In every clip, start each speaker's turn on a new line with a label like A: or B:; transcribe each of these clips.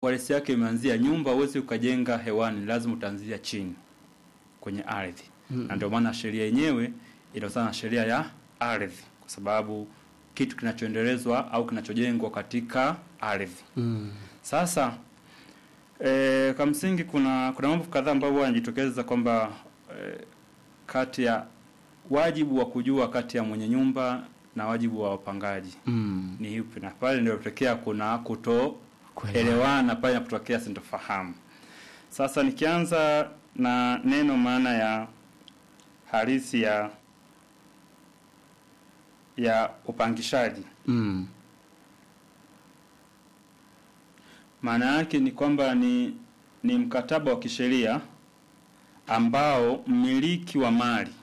A: uhalisi yake imeanzia nyumba, huwezi ukajenga hewani, lazima utaanzia chini kwenye ardhi
B: Mm.
A: na ndio maana sheria yenyewe inahusiana na sheria ya ardhi, kwa sababu kitu kinachoendelezwa au kinachojengwa katika ardhi.
B: Mm.
A: Sasa e, kwa msingi kuna kuna mambo kadhaa ambayo huwa yanajitokeza kwamba e, kati ya wajibu wa kujua kati ya mwenye nyumba na wajibu wa wapangaji
B: Mm.
A: ni yupi, na pale ndio tokea kuna
B: Kuelewana.
A: kutoelewana pale inapotokea sintofahamu. Sasa nikianza na neno maana ya halisi ya ya upangishaji,
B: Mm.
A: maana yake ni kwamba ni ni mkataba wa kisheria ambao mmiliki wa mali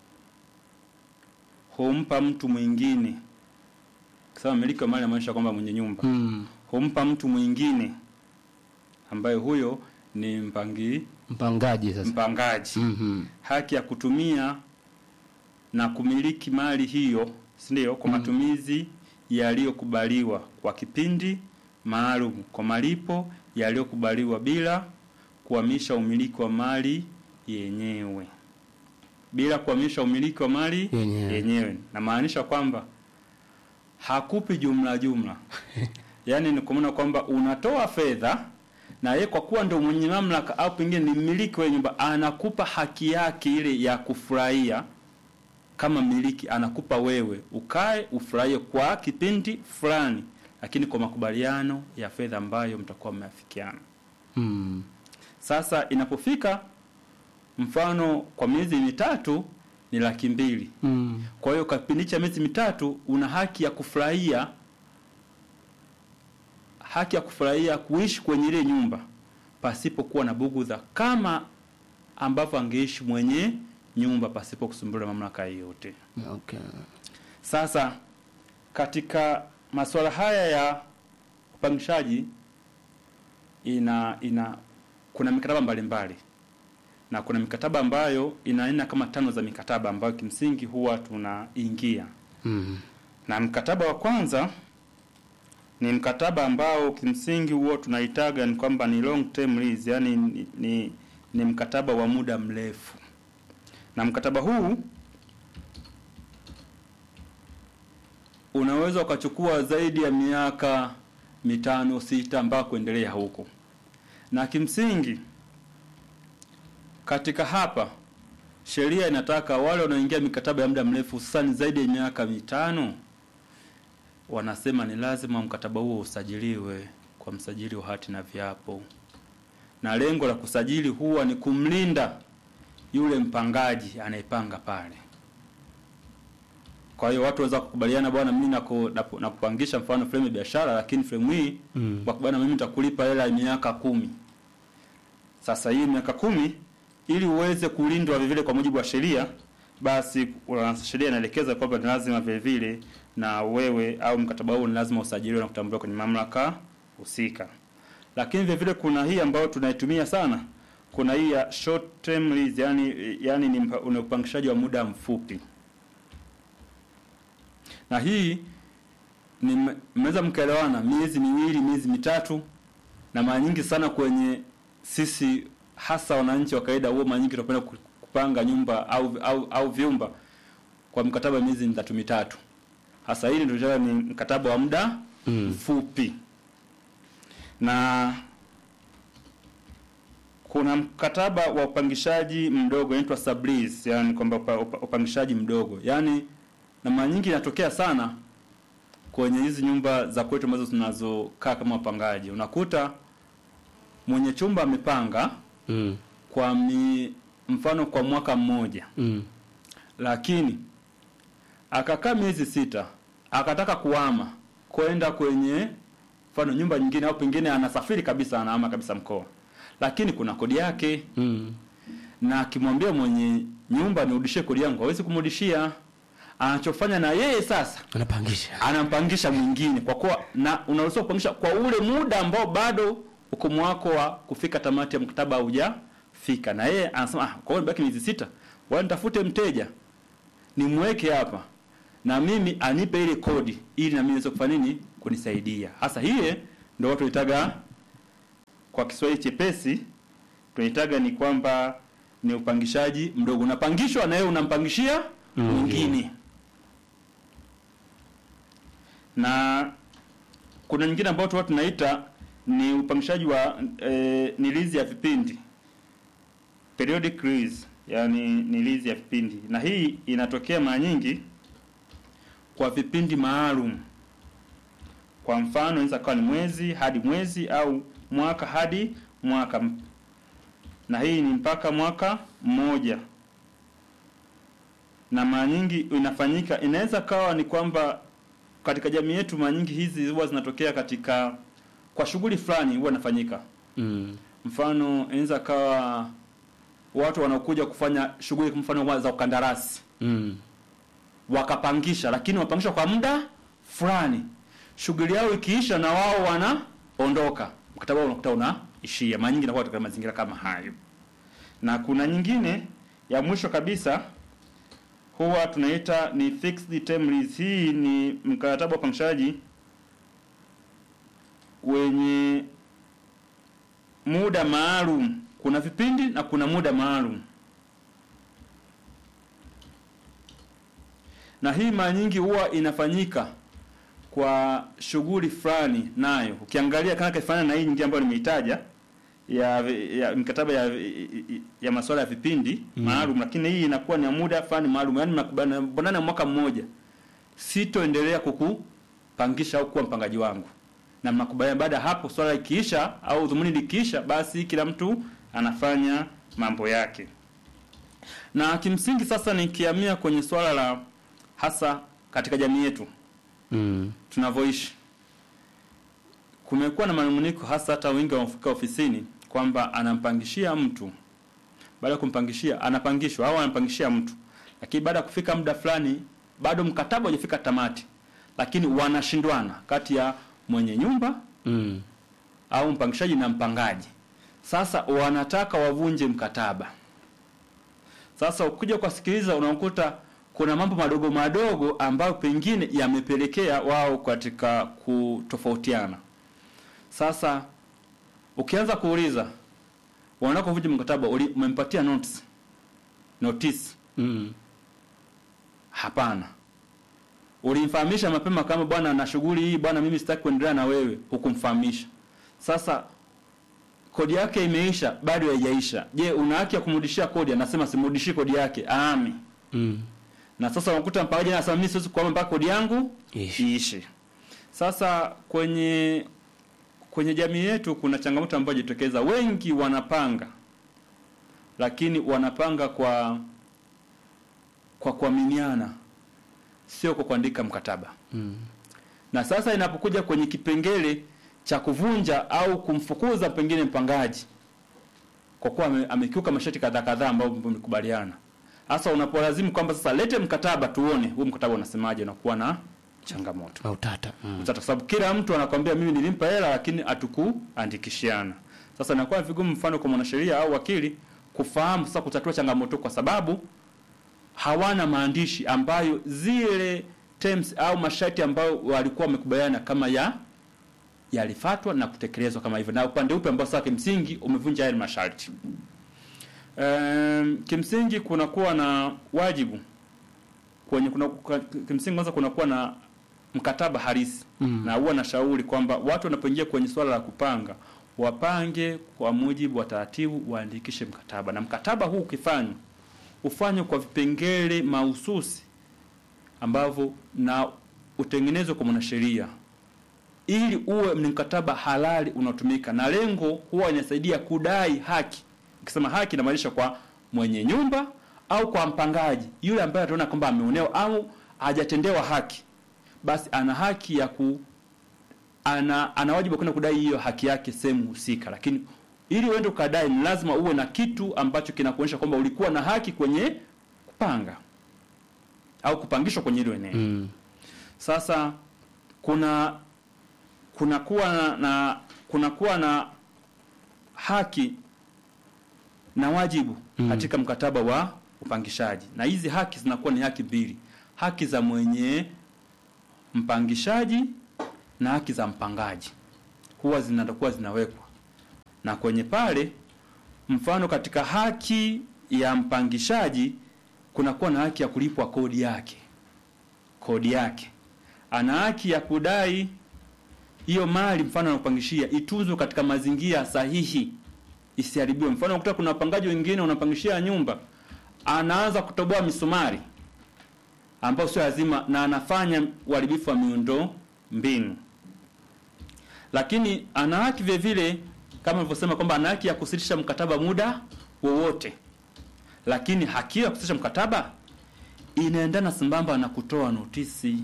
A: humpa mtu mwingine, kwa sababu mmiliki wa mali anamaanisha kwamba mwenye nyumba
B: Mm.
A: humpa mtu mwingine ambaye huyo ni mpangi
B: Mpangaji sasa.
A: mpangaji
B: Mhm.
A: haki ya kutumia na kumiliki mali hiyo, si ndio? Kwa
B: Mm.
A: matumizi yaliyokubaliwa kwa kipindi maalum, kwa malipo yaliyokubaliwa bila kuhamisha umiliki wa mali yenyewe, bila kuhamisha umiliki wa mali
B: Yenyewe.
A: yenyewe. Namaanisha kwamba hakupi jumla jumla, yaani ni kwa maana kwamba unatoa fedha na yeye kwa kuwa ndio mwenye mamlaka au pengine ni mmiliki wa nyumba, anakupa haki yake ile ya kufurahia kama mmiliki, anakupa wewe ukae ufurahie kwa kipindi fulani, lakini kwa makubaliano ya fedha ambayo mtakuwa mmeafikiana.
B: Mm.
A: Sasa inapofika mfano kwa miezi mitatu ni laki mbili.
B: Mm.
A: Kwa hiyo kwa kipindi cha miezi mitatu una haki ya kufurahia haki ya kufurahia kuishi kwenye ile nyumba pasipokuwa na bugudha kama ambavyo angeishi mwenye nyumba pasipo kusumbuliwa na mamlaka yoyote.
B: Okay.
A: Sasa katika masuala haya ya upangishaji ina ina kuna mikataba mbalimbali na kuna mikataba ambayo ina aina kama tano za mikataba ambayo kimsingi huwa tunaingia
B: Mm.
A: na mkataba wa kwanza ni mkataba ambao kimsingi huo tunaitaga ni kwamba ni long term lease, yani ni, ni, ni mkataba wa muda mrefu, na mkataba huu unaweza ukachukua zaidi ya miaka mitano sita mpaka kuendelea huko, na kimsingi katika hapa sheria inataka wale wanaoingia mikataba ya muda mrefu hususani zaidi ya miaka mitano, wanasema ni lazima mkataba huo usajiliwe kwa msajili wa hati na viapo, na lengo la kusajili huwa ni kumlinda yule mpangaji anayepanga pale. Kwa hiyo watu waweza kukubaliana, bwana, mimi naku- naku- nakupangisha mfano frame ya biashara, lakini frame hii
B: Mm.
A: wakubaliana, mimi nitakulipa hela ya miaka kumi. Sasa hii miaka kumi ili uweze kulindwa vile vile kwa mujibu wa sheria, basi una- sheria inaelekeza kwamba ni lazima vile vile na wewe au mkataba huo ni lazima usajiliwe na kutambuliwa kwenye mamlaka husika. Lakini vile vile kuna hii ambayo tunaitumia sana, kuna hii ya short term lease, yani yani ni mpa- una upangishaji wa muda mfupi, na hii ni mme- mmeweza mkaelewana miezi miwili, miezi mitatu, na mara nyingi sana kwenye sisi hasa wananchi wa kawaida huo mara nyingi tunapenda ku- kupanga nyumba au au, au vyumba kwa mkataba wa miezi mitatu mitatu. Hasa hili ndio ni mkataba wa muda
B: Mm.
A: mfupi, na kuna mkataba wa upangishaji mdogo unaitwa sublease, yani kwamba upa- upa- upangishaji mdogo, yani na mara nyingi inatokea sana kwenye hizi nyumba za kwetu ambazo tunazokaa kama wapangaji, unakuta mwenye chumba amepanga
B: Mm.
A: kwa mi, mfano kwa mwaka mmoja,
B: Mm.
A: lakini akakaa miezi sita akataka kuhama kwenda kwenye mfano nyumba nyingine, au pengine anasafiri kabisa, anahama kabisa mkoa, lakini kuna kodi yake,
B: Mm.
A: na akimwambia mwenye nyumba nirudishie kodi yangu, hawezi kumrudishia. Anachofanya na yeye sasa
B: Anapangisha.
A: anampangisha mwingine kwa kuwa na unaruhusiwa kupangisha kwa ule muda ambao bado ukomo wako wa kufika tamati ya mkataba haujafika, na yeye anasema ah, kwa hiyo nibaki miezi sita, wala nitafute mteja nimweke hapa na mimi anipe ile kodi ili na mimi niweze kufanya nini, kunisaidia. Hasa hiye ndio watu itaga kwa Kiswahili chepesi tunaitaga ni kwamba ni upangishaji mdogo, unapangishwa na wewe unampangishia mwingine. Na kuna nyingine ambayo tu tunaita ni upangishaji wa e, ni lease ya vipindi periodic lease, yani ni lease ya vipindi, na hii inatokea mara nyingi kwa vipindi maalum. Kwa mfano inaweza kuwa ni mwezi hadi mwezi au mwaka hadi mwaka, na hii ni mpaka mwaka mmoja, na mara nyingi inafanyika, inaweza kawa ni kwamba katika jamii yetu mara nyingi hizi huwa zinatokea katika kwa shughuli fulani huwa inafanyika.
B: Mm.
A: Mfano inaweza kawa watu wanaokuja kufanya shughuli kwa mfano za ukandarasi
B: Mm.
A: wakapangisha, lakini wapangisha kwa muda fulani. Shughuli yao ikiisha, na wao wanaondoka, mkataba wao unakuta unaishia. Mara nyingi inakuwa katika mazingira kama hayo. Na kuna nyingine ya mwisho kabisa huwa tunaita ni fixed term lease. Hii ni mkataba wa upangishaji wenye muda maalum. Kuna vipindi na kuna muda maalum. na hii mara nyingi huwa inafanyika kwa shughuli fulani nayo. Ukiangalia kana kifanana na hii nyingine ambayo nimeitaja ya, ya mikataba ya, ya masuala ya vipindi
B: Mm.
A: maalum, lakini hii inakuwa ni ya muda fulani maalum, yaani mnakubaliana mwaka mmoja, sitoendelea kukupangisha au kuwa mpangaji wangu, na mnakubaliana baada ya hapo, swala ikiisha au dhumuni likiisha, basi kila mtu anafanya mambo yake. Na kimsingi sasa nikihamia kwenye swala la hasa katika jamii yetu
B: Mm.
A: tunavyoishi, kumekuwa na manunguniko, hasa hata wengi wanaofika ofisini kwamba anampangishia mtu, baada ya kumpangishia anapangishwa au anampangishia mtu, lakini baada ya kufika muda fulani bado mkataba hujafika tamati, lakini wanashindwana kati ya mwenye nyumba
B: Mm.
A: au mpangishaji na mpangaji. Sasa wanataka wavunje mkataba. Sasa ukija kusikiliza, unakuta kuna mambo madogo madogo ambayo pengine yamepelekea wao katika kutofautiana. Sasa ukianza kuuliza, wanataka kuvunja mkataba, uli- umempatia notice notice?
B: Mm.
A: Hapana. Ulimfahamisha mapema kama bwana na shughuli hii bwana, mimi sitaki kuendelea na wewe, hukumfahamisha. Sasa kodi yake imeisha, bado haijaisha. Je, una haki ya kumrudishia kodi? Anasema simrudishi kodi yake, aami.
B: Mm.
A: Na sasa unakuta mpangaji anasema mimi siwezi kuama mpaka kodi yangu
B: Ishi.
A: iishe. Sasa kwenye kwenye jamii yetu kuna changamoto ambayo jitokeza, wengi wanapanga, lakini wanapanga kwa kwa kuaminiana, sio kwa kuandika mkataba.
B: Mm.
A: Na sasa inapokuja kwenye kipengele cha kuvunja au kumfukuza pengine mpangaji kwa kuwa ame- amekiuka masharti kadhaa kadhaa ambayo mmekubaliana, hasa unapolazimu kwamba sasa lete mkataba tuone huu mkataba unasemaje, unakuwa na changamoto
B: Au tata. Mm.
A: Sasa kwa sababu kila mtu anakwambia mimi nilimpa hela lakini hatukuandikishiana. Sasa inakuwa vigumu mfano kwa mwanasheria au wakili kufahamu sasa kutatua changamoto kwa sababu hawana maandishi ambayo zile terms au masharti ambayo walikuwa wamekubaliana kama ya yalifatwa na kutekelezwa kama hivyo, na upande upi ambao sasa kimsingi umevunja yale masharti. Um, kimsingi kunakuwa na wajibu kwenye kuna kwa- kimsingi kwanza kunakuwa na mkataba halisi
B: Mm.
A: na huwa nashauri kwamba watu wanapoingia kwenye swala la kupanga wapange kwa mujibu wa taratibu, waandikishe mkataba, na mkataba huu ukifanywa ufanywe kwa vipengele mahususi ambavyo na utengenezwe kwa mwanasheria ili uwe ni mkataba halali unaotumika, na lengo huwa inasaidia kudai haki. Ukisema haki, inamaanisha kwa mwenye nyumba au kwa mpangaji yule ambaye ataona kwamba ameonewa au hajatendewa haki, basi ana haki ya ku ana ana wajibu wa kwenda kudai hiyo haki yake sehemu husika, lakini ili uende ukadai ni lazima uwe na kitu ambacho kinakuonyesha kwamba ulikuwa na haki kwenye kupanga au kupangishwa kwenye hilo eneo.
B: Mm.
A: Sasa kuna kunakuwa na, na kunakuwa na haki na wajibu
B: Mm.
A: katika mkataba wa upangishaji, na hizi haki zinakuwa ni haki mbili: haki za mwenye mpangishaji na haki za mpangaji, huwa zinakuwa zinawekwa na kwenye pale mfano katika haki ya mpangishaji kunakuwa na haki ya kulipwa kodi yake kodi yake ana haki ya kudai hiyo mali mfano anapangishia itunzwe katika mazingira sahihi isiharibiwe mfano unakuta kuna wapangaji wengine unapangishia nyumba anaanza kutoboa misumari ambao sio lazima na anafanya uharibifu wa miundo mbinu lakini ana haki vile vile kama nilivyosema kwamba ana haki ya kusitisha mkataba muda wowote lakini haki ya kusitisha mkataba inaendana sambamba na kutoa notisi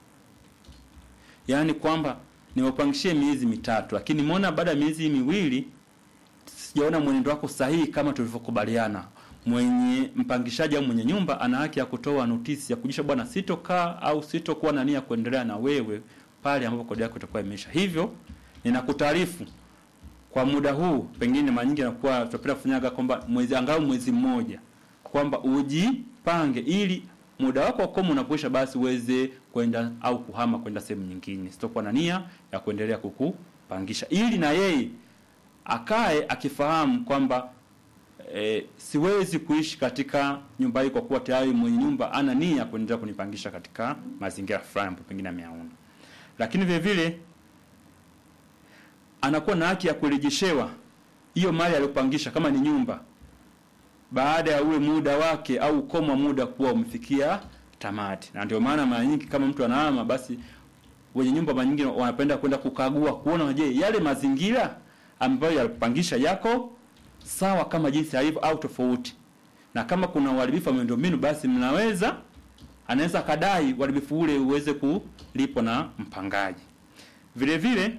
A: yaani kwamba niwapangishie miezi mitatu lakini nimeona baada ya miezi miwili sijaona mwenendo wako sahihi kama tulivyokubaliana mwenye mpangishaji au mwenye nyumba ana haki ya kutoa notisi ya kujisha bwana sitokaa au sitokuwa na nia ya kuendelea na wewe pale ambapo kodi yako itakuwa imeisha hivyo ninakutaarifu kwa muda huu pengine mara nyingi nakuwa tutapenda kufanyaga kwamba mwezi angalau mwezi mmoja kwamba ujipange ili muda wako wa komo unapoisha basi uweze kwenda au kuhama kwenda sehemu nyingine sitokuwa na nia ya kuendelea kukupangisha ili na yeye akae akifahamu kwamba e, siwezi kuishi katika nyumba hii kwa kuwa tayari mwenye nyumba ana nia ya kuendelea kunipangisha katika mazingira fulani ambayo pengine ameyaona lakini vile vile anakuwa na haki ya kurejeshewa hiyo mali aliyopangisha kama ni nyumba baada ya ule muda wake au ukomo wa muda kuwa umefikia tamati na ndio maana mara nyingi kama mtu anahama basi wenye nyumba mara nyingi wanapenda kwenda kukagua kuona je yale mazingira ambayo yalipangisha yako sawa kama jinsi yalivyo au tofauti na kama kuna uharibifu wa miundombinu basi mnaweza anaweza kadai uharibifu ule uweze kulipwa na mpangaji vile vile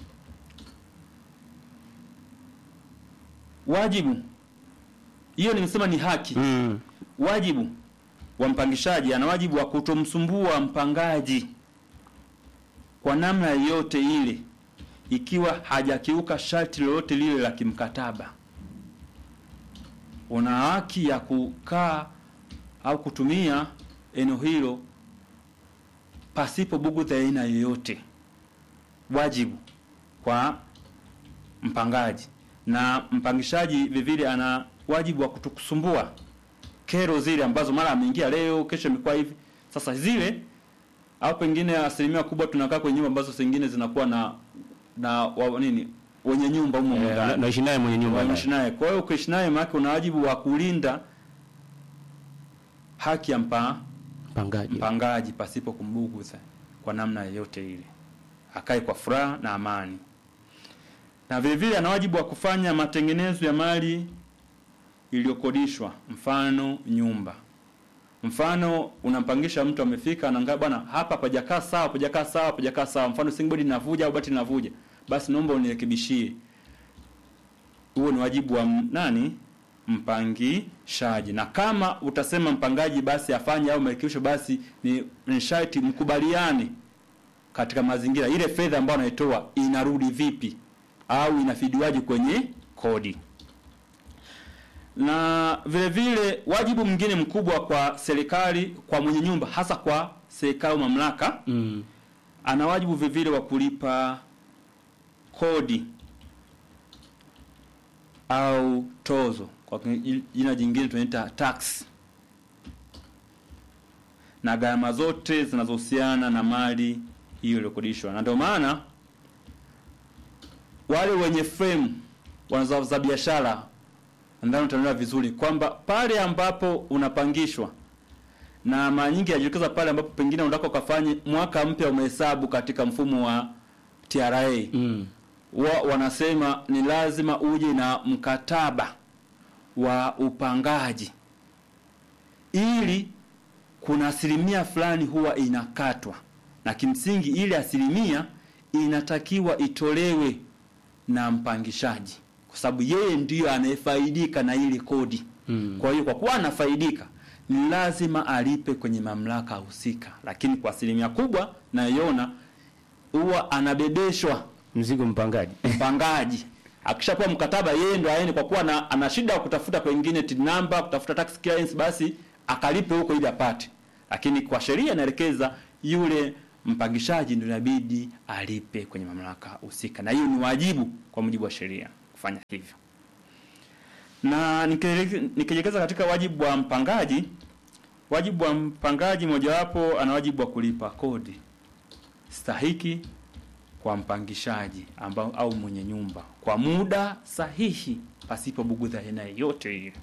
A: wajibu hiyo nimesema ni haki
B: Mm.
A: wajibu wa mpangishaji ana wajibu wa kutomsumbua mpangaji kwa namna yoyote ile ikiwa hajakiuka sharti lolote lile la kimkataba una haki ya kukaa au kutumia eneo hilo pasipo bugudha ya aina yoyote wajibu kwa mpangaji na mpangishaji vivile ana wajibu wa kutokusumbua kero zile ambazo mara ameingia leo kesho imekuwa hivi sasa zile au pengine asilimia kubwa tunakaa kwenye nyumba ambazo zingine zinakuwa na na wa, nini wenye nyumba humo
B: Eh,
A: ndani
B: na- naishi naye mwenye nyumba
A: waishi
B: naye.
A: naye. Kwa hiyo ukiishi naye maana una wajibu wa kulinda haki ya mpa,
B: mpangaji
A: mpangaji pasipo kumbuguza kwa namna yoyote ile, akae kwa furaha na amani. Na vile vile ana wajibu wa kufanya matengenezo ya mali iliyokodishwa, mfano nyumba. Mfano unampangisha mtu amefika anaangalia bwana, hapa hapajakaa sawa, hapajakaa sawa, hapajakaa sawa. Mfano singbodi linavuja au bati linavuja, basi naomba unirekebishie huo ni wajibu wa m- nani mpangishaji na kama utasema mpangaji basi afanye au marekebisho basi ni, ni sharti mkubaliane katika mazingira ile fedha ambayo anaitoa inarudi vipi au inafidiwaje kwenye kodi na vile vile wajibu mwingine mkubwa kwa serikali kwa mwenye nyumba hasa kwa serikali au mamlaka
B: mm.
A: ana wajibu vile vile wa kulipa kodi au tozo kwa kin- jina jingine tunaita tax na gharama zote zinazohusiana na mali hiyo iliyokodishwa na ndio maana wale wenye frame wanaza biashara ndani utaelewa vizuri kwamba pale ambapo unapangishwa na mara nyingi yajitokeza pale ambapo pengine unataka ukafanye mwaka mpya umehesabu katika mfumo wa TRA
B: Mm.
A: wa, wanasema ni lazima uje na mkataba wa upangaji ili kuna asilimia fulani huwa inakatwa na kimsingi ile asilimia inatakiwa itolewe na mpangishaji kwa sababu yeye ndiyo anayefaidika na ile kodi
B: Mm.
A: kwa hiyo kwa kuwa anafaidika ni lazima alipe kwenye mamlaka husika lakini kwa asilimia kubwa naiona huwa anabebeshwa
B: mzigo mpangaji
A: mpangaji akishapewa mkataba yeye ndo aende kwa kuwa na, ana shida ya kutafuta pengine TIN number kutafuta tax clearance basi akalipe huko ili apate lakini kwa sheria inaelekeza yule mpangishaji ndio inabidi alipe kwenye mamlaka husika na hiyo ni wajibu kwa mujibu wa sheria kufanya hivyo. Na nikile- nikielekeza katika wajibu wa mpangaji, wajibu wa mpangaji mojawapo ana wajibu wa kulipa kodi stahiki kwa mpangishaji ambao au mwenye nyumba kwa muda sahihi pasipo bugudha aina yoyote ile.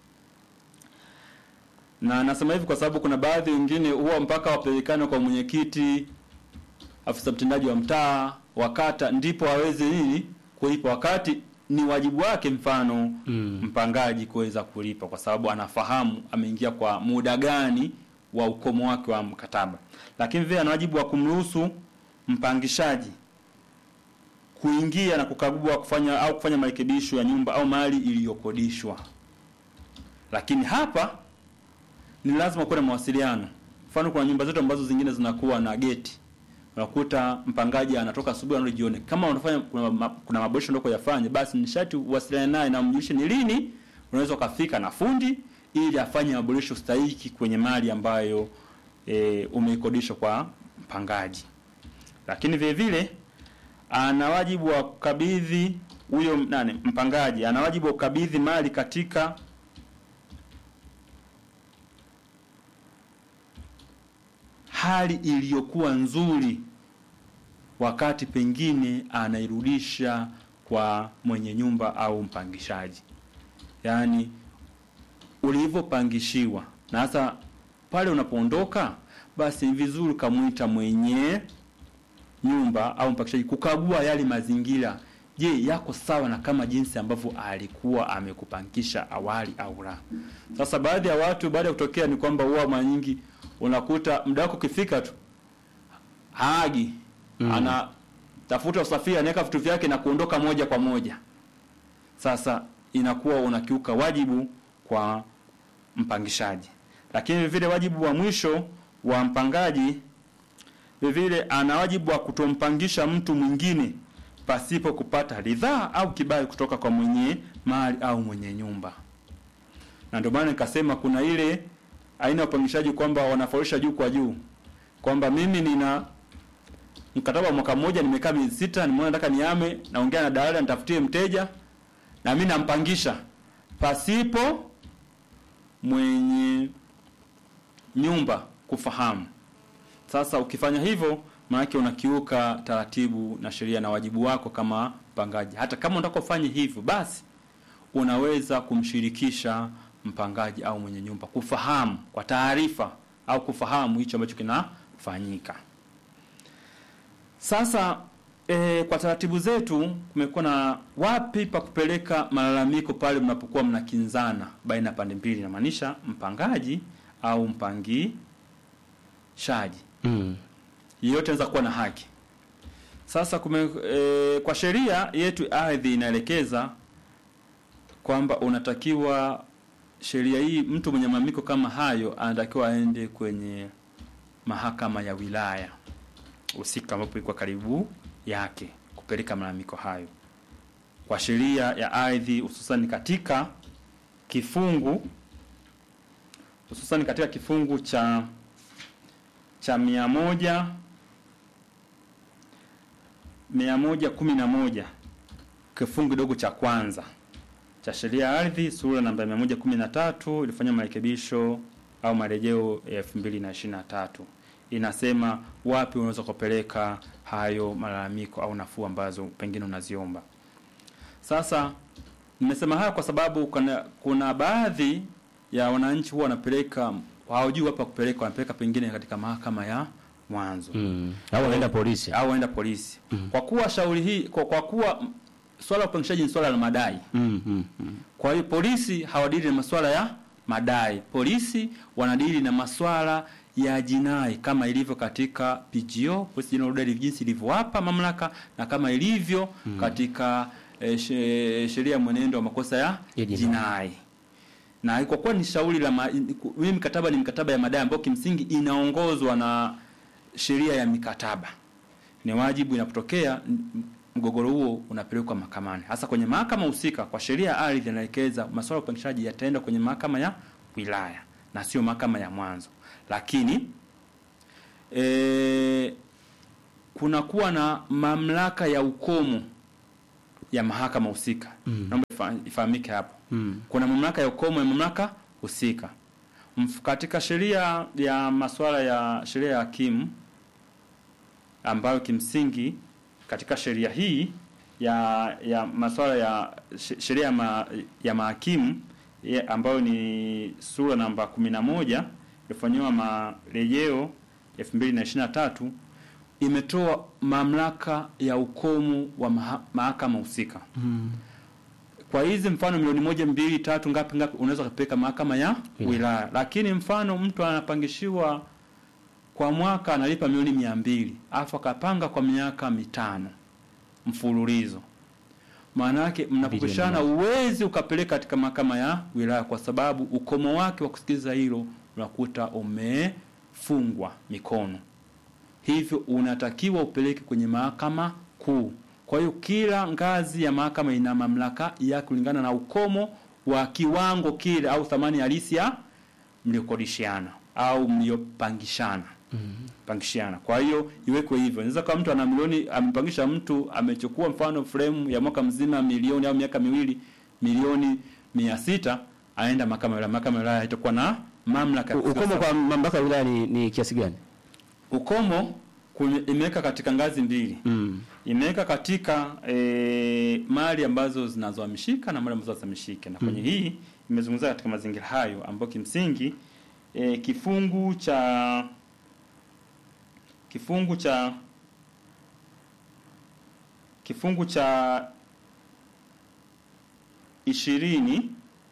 A: Na nasema hivi kwa sababu kuna baadhi wengine huwa mpaka wapelekane kwa mwenyekiti, afisa mtendaji wa mtaa, wa kata, ndipo aweze nini kulipa, wakati ni wajibu wake, mfano
B: Mm.
A: mpangaji kuweza kulipa, kwa sababu anafahamu ameingia kwa muda gani wa ukomo wake wa mkataba, lakini vile ana wajibu wa kumruhusu mpangishaji kuingia na kukagua kufanya au kufanya marekebisho ya nyumba au mali iliyokodishwa. Lakini hapa ni lazima kuwe na mawasiliano. Mfano, kuna nyumba zetu ambazo zingine zinakuwa na geti, unakuta mpangaji anatoka asubuhi anarudi jioni. Kama unafanya kuna, ma, kuna maboresho ndio kuyafanya, basi ni sharti uwasiliane naye na umjulishe ni lini unaweza ukafika na fundi ili afanye maboresho stahiki kwenye mali ambayo e, umeikodisha kwa mpangaji. Lakini vile vile ana wajibu wa kukabidhi huyo nani mpangaji ana wajibu wa kukabidhi mali katika hali iliyokuwa nzuri wakati pengine anairudisha kwa mwenye nyumba au mpangishaji yaani ulivyopangishiwa na hasa pale unapoondoka basi ni vizuri ukamwita mwenye nyumba au mpangishaji kukagua yale mazingira je yako sawa na kama jinsi ambavyo alikuwa amekupangisha awali au la sasa baadhi ya watu baada ya kutokea ni kwamba huwa mara nyingi unakuta muda wako ukifika tu haagi
B: Mm.
A: ana tafuta usafiri anaweka vitu vyake na kuondoka moja kwa moja sasa inakuwa unakiuka wajibu kwa mpangishaji lakini vile wajibu wa mwisho wa mpangaji vile ana wajibu wa kutompangisha mtu mwingine pasipo kupata ridhaa au kibali kutoka kwa mwenye mali au mwenye nyumba na ndio maana nikasema kuna ile aina ya upangishaji kwamba wanafarisha juu kwa juu kwamba mimi nina mkataba wa mwaka mmoja nimekaa miezi sita nimeona nataka niame naongea na dalali nitafutie mteja na mimi nampangisha pasipo mwenye nyumba kufahamu sasa ukifanya hivyo maanake unakiuka taratibu na sheria na wajibu wako kama mpangaji hata kama unataka ufanye hivyo basi unaweza kumshirikisha mpangaji au mwenye nyumba kufahamu kwa taarifa au kufahamu hicho ambacho kinafanyika sasa e, kwa taratibu zetu kumekuwa na wapi pa kupeleka malalamiko pale mnapokuwa mnakinzana baina ya pande mbili inamaanisha mpangaji au mpangishaji
B: Mm.
A: yeyote anaweza kuwa na haki sasa kume, e, kwa sheria yetu ardhi inaelekeza kwamba unatakiwa sheria hii mtu mwenye malalamiko kama hayo anatakiwa aende kwenye mahakama ya wilaya husika ambapo iko karibu yake kupeleka malalamiko hayo kwa sheria ya ardhi hususan katika kifungu hususan katika kifungu cha cha mia moja mia moja kumi na moja kifungu kidogo cha kwanza cha sheria ya ardhi sura namba mia moja kumi na tatu ilifanya marekebisho au marejeo ya elfu mbili na ishirini na tatu inasema wapi unaweza kupeleka hayo malalamiko au nafuu ambazo pengine unaziomba sasa nimesema haya kwa sababu kuna, kuna baadhi ya wananchi huwa wanapeleka hawajui hapa kupeleka wanapeleka pengine katika mahakama ya mwanzo
B: Mm. Au wanaenda polisi.
A: au waenda polisi kwa kuwa shauri hii kwa, kwa kuwa mm, swala la upangishaji ni swala la madai
B: Mm, mm, mm.
A: kwa hiyo polisi hawadili na masuala ya madai polisi wanadili na masuala ya jinai kama ilivyo katika PGO Police General Order jinsi ilivyowapa mamlaka na kama ilivyo katika eh, she- sheria ya mwenendo wa makosa ya
B: Ya jinai.
A: jinai na kwa kuwa ni shauri la ma- hii mikataba ni mikataba ya madai ambayo kimsingi inaongozwa na sheria ya mikataba ni wajibu inapotokea m- mgogoro huo unapelekwa mahakamani hasa kwenye mahakama husika kwa sheria ya ardhi inaelekeza masuala ya upangishaji yataenda kwenye mahakama ya wilaya na sio mahakama ya mwanzo lakini e, kunakuwa na mamlaka ya ukomo ya mahakama husika. Naomba ifa- ifahamike hapo.
B: Mm.
A: Kuna mamlaka ya ukomo ya mamlaka husika. Mf- Katika sheria ya masuala ya sheria ya hakimu ambayo kimsingi katika sheria hii ya ya masuala ya she- sheria ya, ma, ya mahakimu ya- ambayo ni sura namba 11 ilifanyiwa marejeo 2023 imetoa mamlaka ya ukomo wa maha, mahakama husika kwa hizi mfano milioni moja mbili tatu ngapi ngapi unaweza kupeleka mahakama ya
B: Wilaya.
A: wilaya lakini mfano mtu anapangishiwa kwa mwaka analipa milioni mia mbili alafu akapanga kwa miaka mitano mfululizo maana yake mnapopishana uwezi ukapeleka katika mahakama ya wilaya kwa sababu ukomo wake wa kusikiliza hilo unakuta umefungwa mikono hivyo unatakiwa upeleke kwenye mahakama kuu. Kwa hiyo kila ngazi ya mahakama ina mamlaka ya kulingana na ukomo wa kiwango kile au thamani halisi ya mliokodishiana au mliopangishana pangishiana. Kwa hiyo iwekwe hivyo. Inaweza kama mtu ana milioni amepangisha mtu amechukua mfano frame ya mwaka mzima milioni au miaka miwili milioni mia sita aenda mahakama ya wilaya. Mahakama ya wilaya haitakuwa na mamlaka ya
B: U- Ukomo
A: kusikiliza
B: kwa mamlaka ya wilaya ni, ni kiasi gani?
A: ukomo kwenye- imeweka katika ngazi mbili
B: Mm.
A: imeweka katika e, mali ambazo zinazohamishika na mali ambazo hazihamishiki na kwenye hii imezungumzia katika mazingira hayo ambayo kimsingi e, kifungu cha kifungu cha kifungu cha ishirini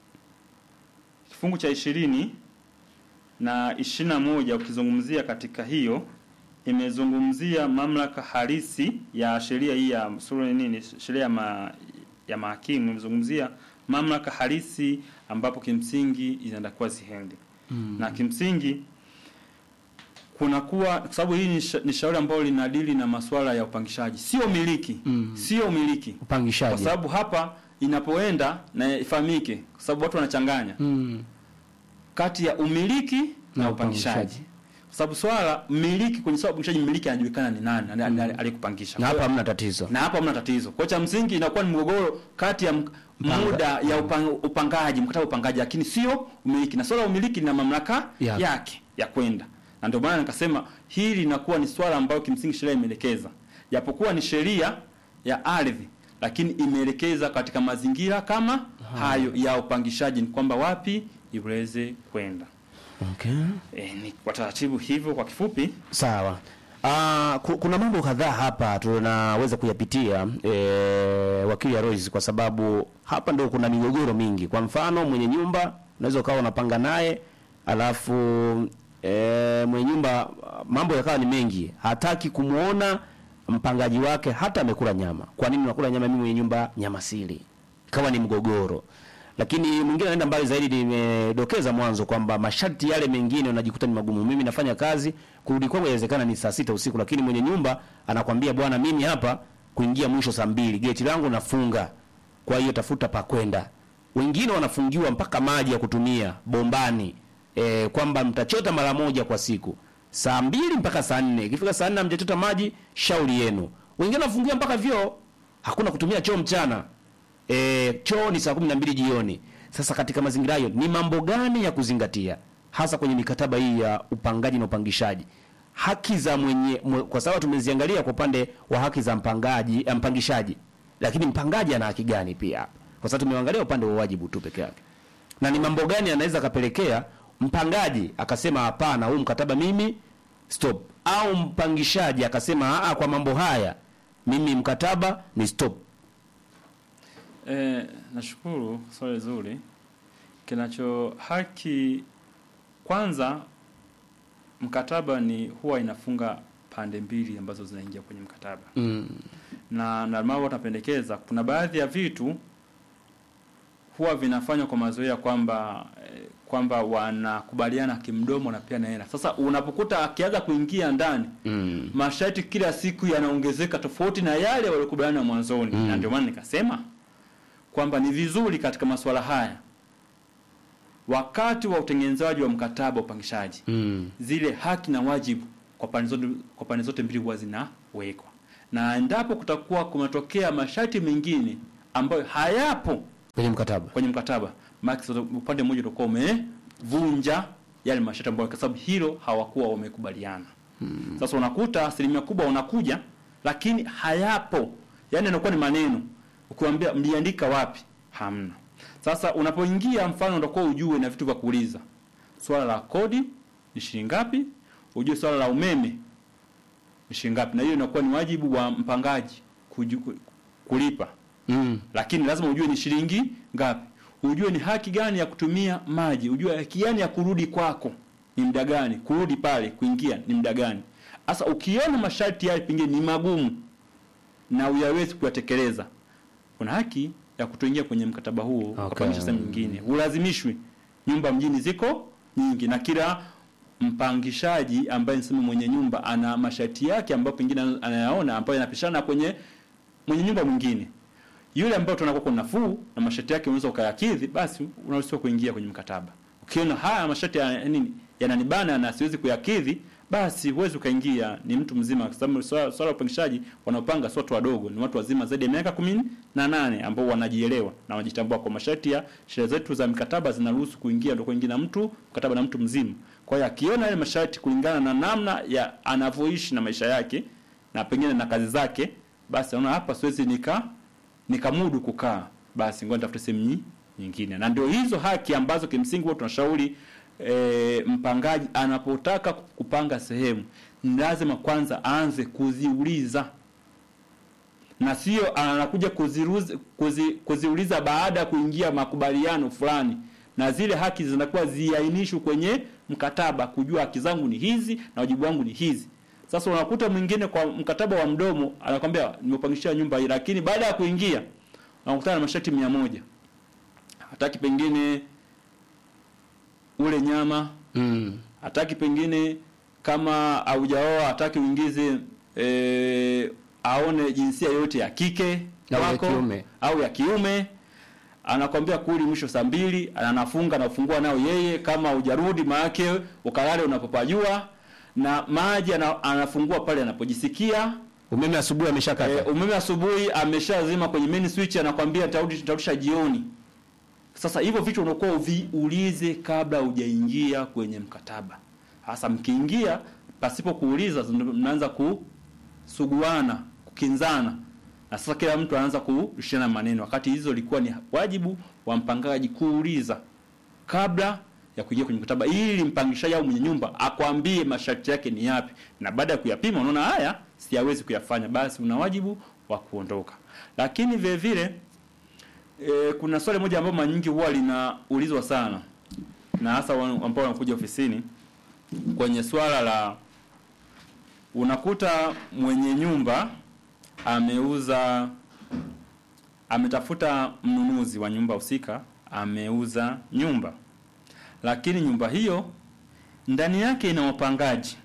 A: kifungu cha ishirini na ishirini na moja ukizungumzia katika hiyo imezungumzia mamlaka halisi ya sheria hii ya sura nini sheria ya, ma, ya mahakimu imezungumzia mamlaka halisi ambapo kimsingi inatakiwa ziende mm. na kimsingi kunakuwa kwa sababu hii ni, sha, ni shauri ambalo linadili na masuala ya upangishaji sio miliki
B: Mm.
A: sio miliki kwa
B: Upangishaji.
A: sababu hapa inapoenda na ifahamike kwa sababu watu wanachanganya
B: Mm.
A: kati ya umiliki na,
B: Na
A: upangishaji.
B: upangishaji.
A: Kwa sababu swala mmiliki kwenye swala la upangishaji mmiliki anajulikana ni nani mm. aliyekupangisha.
B: Na
A: Kwa
B: hapa
A: hiyo-
B: hamna tatizo.
A: na hapa hamna tatizo. Kwa cha msingi inakuwa ni mgogoro kati ya m-
B: Mpanga-
A: muda ya upang, upangaji, mkataba wa upangaji lakini sio umiliki. Na swala la umiliki lina mamlaka
B: Yake.
A: yake ya kwenda. Na ndio maana nikasema hili linakuwa ni swala ambayo kimsingi sheria imeelekeza. Japokuwa ni sheria ya ardhi lakini imeelekeza katika mazingira kama hayo ya upangishaji ni kwamba wapi iweze kwenda.
B: Okay.
A: E, ni kwa taratibu hivyo kwa kifupi.
B: Sawa. Ah, ku- kuna mambo kadhaa hapa tunaweza kuyapitia e, wakili Aloys kwa sababu hapa ndio kuna migogoro mingi. Kwa mfano mwenye nyumba unaweza ukawa unapanga naye alafu e, mwenye nyumba mambo yakawa ni mengi, hataki kumuona mpangaji wake hata amekula nyama. Kwa nini unakula nyama, mimi mwenye nyumba nyama sili? Ikawa ni mgogoro. Lakini mwingine anaenda mbali zaidi, nimedokeza mwanzo kwamba masharti yale mengine unajikuta ni magumu. Mimi nafanya kazi, kurudi kwangu inawezekana ni saa sita usiku, lakini mwenye nyumba anakwambia bwana, mimi hapa kuingia mwisho saa mbili, geti langu nafunga, kwa hiyo tafuta pa kwenda. Wengine wanafungiwa mpaka maji ya kutumia bombani, e, kwamba mtachota mara moja kwa siku saa mbili mpaka saa nne. Ikifika saa nne hamjachota maji, shauri yenu. Wengine wanafungiwa mpaka vyoo, hakuna kutumia choo mchana e, choo ni saa kumi na mbili jioni. Sasa katika mazingira hayo ni mambo gani ya kuzingatia hasa kwenye mikataba hii ya upangaji na upangishaji? Haki za mwenye mwe, kwa sababu tumeziangalia kwa upande wa haki za mpangaji eh, mpangishaji, lakini mpangaji ana haki gani pia? Kwa sababu tumeangalia upande wa wajibu tu peke yake, na ni mambo gani anaweza kapelekea mpangaji akasema hapana, huu mkataba mimi stop, au mpangishaji akasema aa, kwa mambo haya mimi mkataba ni stop.
A: E, nashukuru swali zuri. Kinacho haki kwanza, mkataba ni huwa inafunga pande mbili ambazo zinaingia kwenye mkataba
B: Mm.
A: na normal watapendekeza kuna baadhi ya vitu huwa vinafanywa kwa mazoea kwamba eh, kwamba wanakubaliana kimdomo na pia na hela. Sasa unapokuta akianza kuingia ndani
B: Mm.
A: masharti kila siku yanaongezeka tofauti na yale waliokubaliana mwanzoni
B: Mm.
A: na ndio maana nikasema kwamba ni vizuri katika masuala haya wakati wa utengenezaji wa mkataba wa upangishaji
B: Mm.
A: zile haki na wajibu kwa pande zote kwa pande zote mbili huwa zinawekwa na endapo kutakuwa kumetokea masharti mengine ambayo hayapo
B: kwenye mkataba
A: kwenye mkataba, maana upande mmoja utakuwa umevunja yale masharti ambayo, kwa sababu hilo hawakuwa wamekubaliana. Hmm. Sasa unakuta asilimia kubwa unakuja, lakini hayapo, yaani inakuwa ni maneno. Ukiwaambia mliandika wapi, hamna. Sasa unapoingia, mfano utakuwa ujue na vitu vya kuuliza, swala la kodi ni shilingi ngapi, ujue swala la umeme ni shilingi ngapi, na hiyo inakuwa ni wajibu wa mpangaji kuju, kulipa
B: mm.
A: lakini lazima ujue ni shilingi ngapi, ujue ni haki gani ya kutumia maji, ujue haki gani ya kurudi kwako ni muda gani, kurudi pale kuingia ni muda gani. Sasa ukiona masharti yale pengine ni magumu na uyawezi kuyatekeleza, una haki ya kutoingia kwenye mkataba huo
B: Okay.
A: ukapangisha sehemu nyingine. Ulazimishwi. Nyumba mjini ziko nyingi na kila mpangishaji ambaye niseme mwenye nyumba ana masharti yake ambayo pengine anayaona ambayo yanapishana kwenye mwenye nyumba mwingine yule ambaye tunakuwa kwa nafuu na masharti yake unaweza ukayakidhi, basi unaruhusiwa kuingia kwenye mkataba. Ukiona haya masharti ya nini yananibana na siwezi kuyakidhi, basi huwezi ukaingia. Ni mtu mzima, kwa sababu swala swala la upangishaji wanaopanga sio watu wadogo, ni watu wazima zaidi ya miaka kumi na nane ambao wanajielewa na wanajitambua. Kwa masharti ya sheria zetu za mikataba zinaruhusu kuingia, ndio kuingia na mtu mkataba na mtu mzima. Kwa hiyo akiona yale masharti kulingana na namna ya anavyoishi na maisha yake na pengine na kazi zake, basi anaona hapa siwezi nika nikamudu kukaa, basi ngoja nitafute sehemu nyi- nyingine. Na ndio hizo haki ambazo kimsingi huwa tunashauri e, mpangaji anapotaka kupanga sehemu ni lazima kwanza aanze kuziuliza na sio anakuja kuziruzi, kuzi, kuziuliza baada ya kuingia makubaliano fulani, na zile haki zinakuwa ziainishwe kwenye mkataba, kujua haki zangu ni hizi na wajibu wangu ni hizi. Sasa unakuta mwingine kwa mkataba wa mdomo anakwambia nimepangishia nyumba hii, lakini baada ya kuingia anakutana na masharti mia moja hataki pengine ule nyama
B: Mm.
A: hataki pengine kama haujaoa hataki uingize e, aone jinsia yote ya kike
B: Au ya
A: wako,
B: kiume.
A: au ya kiume anakwambia kuli mwisho saa mbili anafunga na kufungua nao yeye kama hujarudi maake ukalale unapopajua na maji ana, anafungua pale anapojisikia
B: umeme asubuhi ameshakata
A: e, umeme asubuhi ameshazima kwenye main switch anakwambia tarudi tarudisha jioni sasa hivyo vitu unakuwa uviulize kabla hujaingia kwenye mkataba. Hasa mkiingia pasipo kuuliza, ndo mnaanza kusuguana, kukinzana, na sasa kila mtu anaanza kurushana maneno, wakati hizo ilikuwa ni wajibu wa mpangaji kuuliza kabla ya kuingia kwenye mkataba, ili mpangishaji au mwenye nyumba akwambie masharti yake ni yapi, na baada ya kuyapima unaona haya siyawezi kuyafanya, basi una wajibu wa kuondoka. Lakini vile vile E, kuna swali moja ambalo mara nyingi huwa linaulizwa sana na hasa wa- ambao wanakuja ofisini kwenye swala la unakuta mwenye nyumba ameuza ametafuta mnunuzi wa nyumba husika ameuza nyumba lakini nyumba hiyo ndani yake ina wapangaji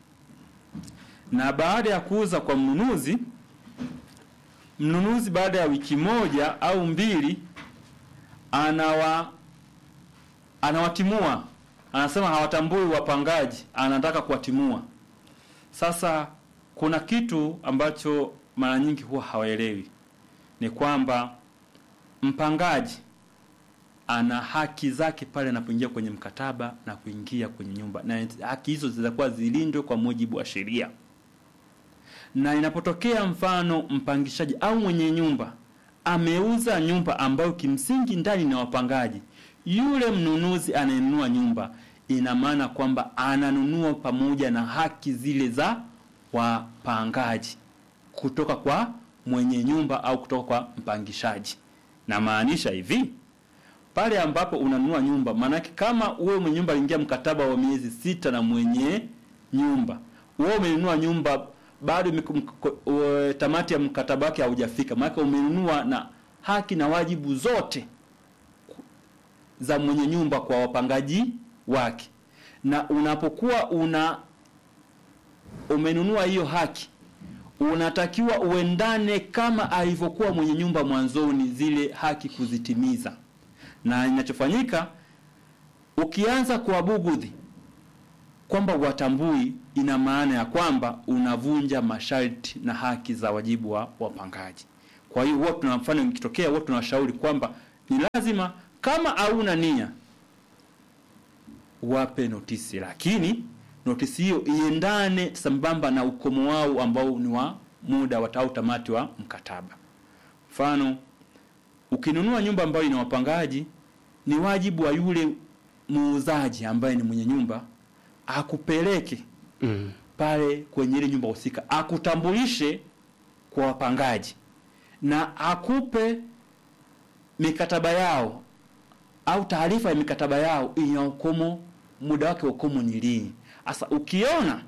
A: na baada ya kuuza kwa mnunuzi mnunuzi baada ya wiki moja au mbili anawa anawatimua anasema hawatambui wapangaji anataka kuwatimua sasa kuna kitu ambacho mara nyingi huwa hawaelewi ni kwamba mpangaji ana haki zake pale anapoingia kwenye mkataba na kuingia kwenye nyumba na haki hizo zitakuwa zilindwe kwa mujibu wa sheria na inapotokea mfano mpangishaji au mwenye nyumba ameuza nyumba ambayo kimsingi ndani na wapangaji, yule mnunuzi anayenunua nyumba, ina maana kwamba ananunua pamoja na haki zile za wapangaji kutoka kwa mwenye nyumba au kutoka kwa mpangishaji. Na maanisha hivi, pale ambapo unanunua nyumba, maanake kama wewe mwenye nyumba aliingia mkataba wa miezi sita na mwenye nyumba, wewe umenunua nyumba bado miku- mko- ue- tamati ya mkataba wake haujafika, maana umenunua na haki na wajibu zote ku- za mwenye nyumba kwa wapangaji wake, na unapokuwa una umenunua hiyo haki unatakiwa uendane kama alivyokuwa mwenye nyumba mwanzoni, zile haki kuzitimiza. Na inachofanyika ukianza kuwabugudhi kwamba watambui, ina maana ya kwamba unavunja masharti na haki za wajibu wa wapangaji. Kwa hiyo huwa tuna mfano ikitokea, huwa tunawashauri kwamba ni lazima kama hauna nia wape notisi, lakini notisi hiyo iendane sambamba na ukomo wao ambao ni wa muda wa au tamati wa mkataba. Mfano, ukinunua nyumba ambayo ina wapangaji, ni wajibu wa yule muuzaji ambaye ni mwenye nyumba akupeleke
B: Mm.
A: pale kwenye ile nyumba husika, akutambulishe kwa wapangaji na akupe mikataba yao au taarifa ya mikataba yao ina ukomo, muda wake wa ukomo ni lini. Sasa ukiona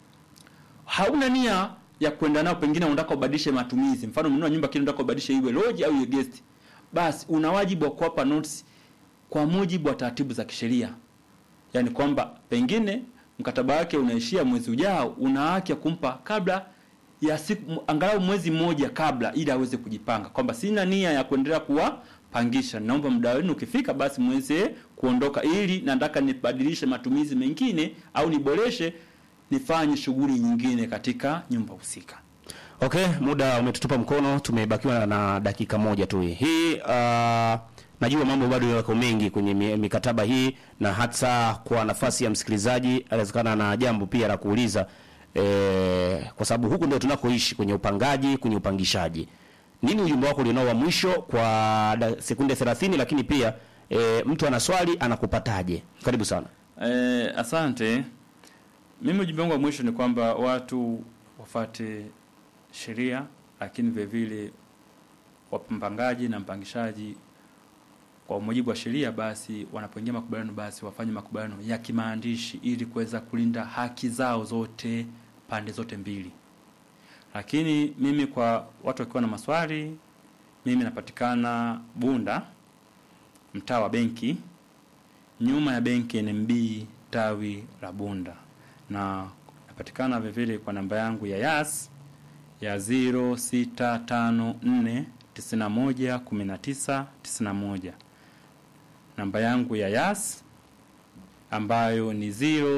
A: hauna nia ya kwenda nao, pengine unataka ubadilishe matumizi, mfano umenunua nyumba kile unataka ubadilishe iwe lodge au iwe guest, basi una wajibu wa kuwapa notice kwa mujibu wa taratibu za kisheria, yaani kwamba pengine mkataba wake unaishia mwezi ujao, una haki ya kumpa kabla ya siku angalau mwezi mmoja kabla, ili aweze kujipanga kwamba sina nia ya kuendelea kuwapangisha, naomba muda wenu ukifika, basi mweze kuondoka, ili nataka nibadilishe matumizi mengine au niboreshe, nifanye shughuli nyingine katika nyumba husika.
B: Okay, muda umetutupa mkono, tumebakiwa na dakika moja tu. Hii uh, najua mambo bado yako mengi kwenye mi- mikataba hii, na hata kwa nafasi ya msikilizaji anawezekana na jambo pia la kuuliza eh, kwa sababu huku ndio tunakoishi kwenye upangaji, kwenye upangishaji. Nini ujumbe wako ulionao wa mwisho kwa da, sekunde 30, lakini pia eh, mtu ana swali anakupataje? Karibu sana.
A: Eh, asante. Mimi ujumbe wangu wa mwisho ni kwamba watu wafate sheria, lakini vile vile wampangaji na mpangishaji kwa mujibu wa sheria, basi wanapoingia makubaliano, basi wafanye makubaliano ya kimaandishi ili kuweza kulinda haki zao zote pande zote mbili. Lakini mimi kwa watu wakiwa na maswali, mimi napatikana Bunda, mtaa wa benki nyuma ya benki NMB tawi la Bunda, na napatikana vile vile kwa namba yangu ya Yas ya 0654911991 namba yangu ya Yas ambayo ni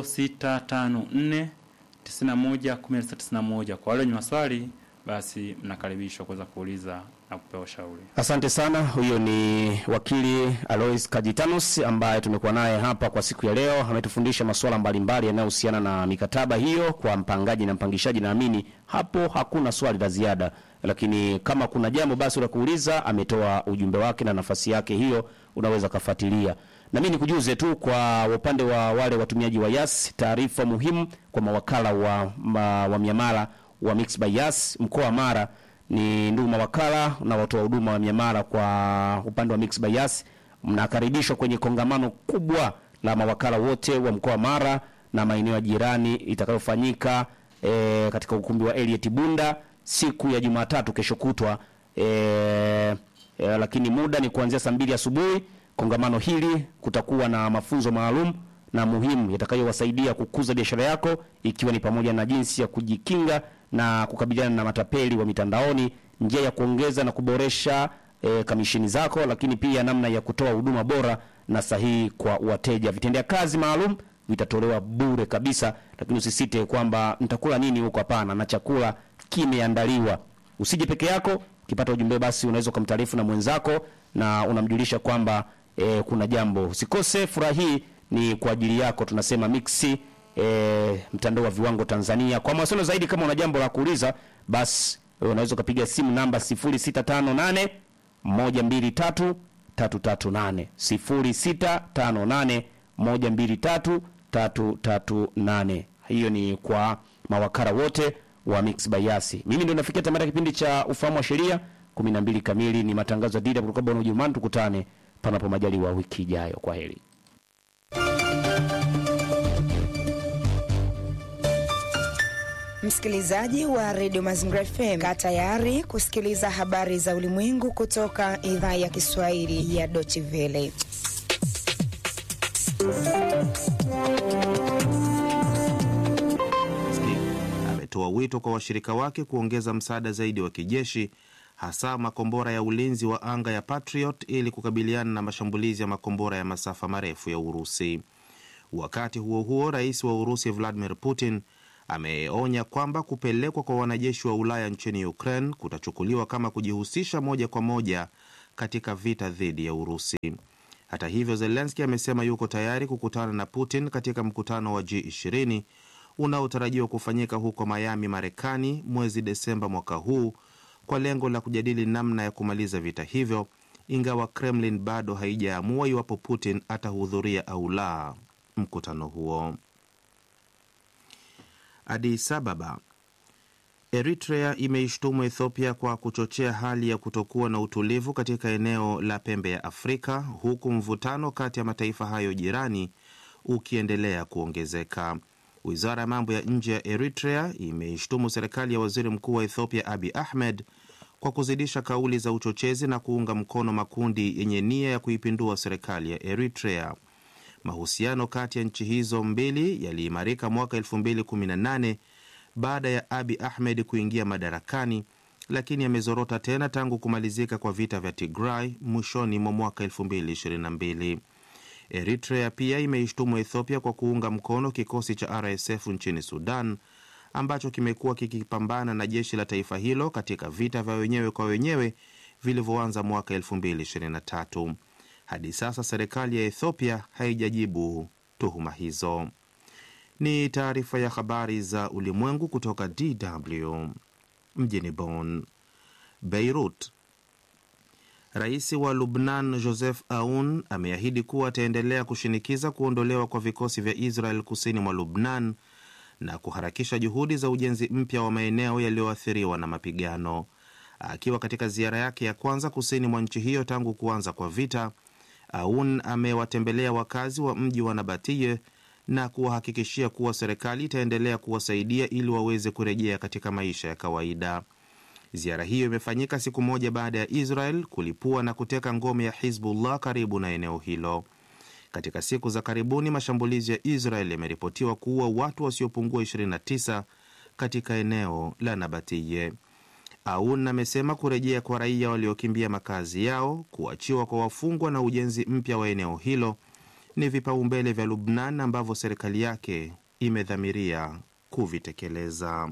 A: 0654911991. Kwa wale wenye maswali, basi mnakaribishwa kuweza kuuliza na kupewa ushauri.
B: Asante sana. Huyo ni wakili Alois Kajitanus ambaye tumekuwa naye hapa kwa siku ya leo. Ametufundisha masuala mbalimbali yanayohusiana na mikataba hiyo kwa mpangaji na mpangishaji. Naamini hapo hakuna swali la ziada, lakini kama kuna jambo basi la kuuliza, ametoa ujumbe wake na nafasi yake hiyo, unaweza kafuatilia. Na mimi nikujuze tu kwa upande wa wale watumiaji wa Yas, taarifa muhimu kwa mawakala wa, ma, wa miamala wa Mix by Yas mkoa wa Mara ni ndugu mawakala na watoa huduma wa miamala kwa upande wa Mix by Yas, mnakaribishwa kwenye kongamano kubwa la mawakala wote wa mkoa wa Mara na maeneo ya jirani itakayofanyika e, katika ukumbi wa Elliot Bunda siku ya Jumatatu kesho kutwa e, e, lakini muda ni kuanzia saa mbili asubuhi. Kongamano hili kutakuwa na mafunzo maalum na muhimu yatakayowasaidia kukuza biashara yako ikiwa ni pamoja na jinsi ya kujikinga na kukabiliana na matapeli wa mitandaoni, njia ya kuongeza na kuboresha e, kamishini zako, lakini pia namna ya kutoa huduma bora na sahihi kwa wateja. Vitendea kazi maalum vitatolewa bure kabisa, lakini usisite kwamba nitakula nini huko. Hapana, na chakula kimeandaliwa. Usije peke yako. Ukipata ujumbe, basi unaweza ukamtaarifu na mwenzako na unamjulisha kwamba e, kuna jambo. Usikose furaha hii, ni kwa ajili yako. Tunasema mixi e, mtandao wa viwango Tanzania. Kwa mawasiliano zaidi, kama una jambo la kuuliza, basi e, unaweza ukapiga simu namba 0658 123 338 0658 123 338. Hiyo ni kwa mawakala wote wa Mix by Yasi. Mimi ndio nafikia tamati ya kipindi cha ufahamu wa sheria 12 kamili. Ni matangazo ya DW kutoka Bwana Ujerumani. Tukutane panapo majaliwa wiki ijayo. Kwa heri.
C: Msikilizaji wa redio Mazingira FM, kaa tayari kusikiliza habari za ulimwengu kutoka idhaa ya Kiswahili ya Deutsche Welle.
D: ametoa wito kwa washirika wake kuongeza msaada zaidi wa kijeshi hasa makombora ya ulinzi wa anga ya Patriot ili kukabiliana na mashambulizi ya makombora ya masafa marefu ya Urusi. Wakati huo huo, rais wa Urusi Vladimir Putin ameonya kwamba kupelekwa kwa wanajeshi wa Ulaya nchini Ukraine kutachukuliwa kama kujihusisha moja kwa moja katika vita dhidi ya Urusi. Hata hivyo, Zelenski amesema yuko tayari kukutana na Putin katika mkutano wa G20 unaotarajiwa kufanyika huko Miami, Marekani mwezi Desemba mwaka huu kwa lengo la kujadili namna ya kumaliza vita hivyo, ingawa Kremlin bado haijaamua iwapo Putin atahudhuria au la mkutano huo. Addis Ababa. Eritrea imeishtumu Ethiopia kwa kuchochea hali ya kutokuwa na utulivu katika eneo la pembe ya Afrika, huku mvutano kati ya mataifa hayo jirani ukiendelea kuongezeka. Wizara ya mambo ya nje ya Eritrea imeishtumu serikali ya waziri mkuu wa Ethiopia Abi Ahmed kwa kuzidisha kauli za uchochezi na kuunga mkono makundi yenye nia ya kuipindua serikali ya Eritrea. Mahusiano kati ya nchi hizo mbili yaliimarika mwaka 2018 baada ya Abi Ahmed kuingia madarakani, lakini yamezorota tena tangu kumalizika kwa vita vya Tigray mwishoni mwa mwaka 2022. Eritrea pia imeishtumu Ethiopia kwa kuunga mkono kikosi cha RSF nchini Sudan ambacho kimekuwa kikipambana na jeshi la taifa hilo katika vita vya wenyewe kwa wenyewe vilivyoanza mwaka 2023. Hadi sasa serikali ya Ethiopia haijajibu tuhuma hizo. Ni taarifa ya habari za ulimwengu kutoka DW mjini Bonn. Beirut. Rais wa Lubnan Joseph Aoun ameahidi kuwa ataendelea kushinikiza kuondolewa kwa vikosi vya Israel kusini mwa Lubnan na kuharakisha juhudi za ujenzi mpya wa maeneo yaliyoathiriwa na mapigano. Akiwa katika ziara yake ya kwanza kusini mwa nchi hiyo tangu kuanza kwa vita, Aoun amewatembelea wakazi wa mji wa Nabatiye na kuwahakikishia kuwa serikali itaendelea kuwasaidia ili waweze kurejea katika maisha ya kawaida. Ziara hiyo imefanyika siku moja baada ya Israel kulipua na kuteka ngome ya Hizbullah karibu na eneo hilo. Katika siku za karibuni, mashambulizi ya Israel yameripotiwa kuua watu wasiopungua 29 katika eneo la Nabatiye. Aoun amesema kurejea kwa raia waliokimbia makazi yao, kuachiwa kwa wafungwa na ujenzi mpya wa eneo hilo ni vipaumbele vya Lubnan ambavyo serikali yake imedhamiria kuvitekeleza.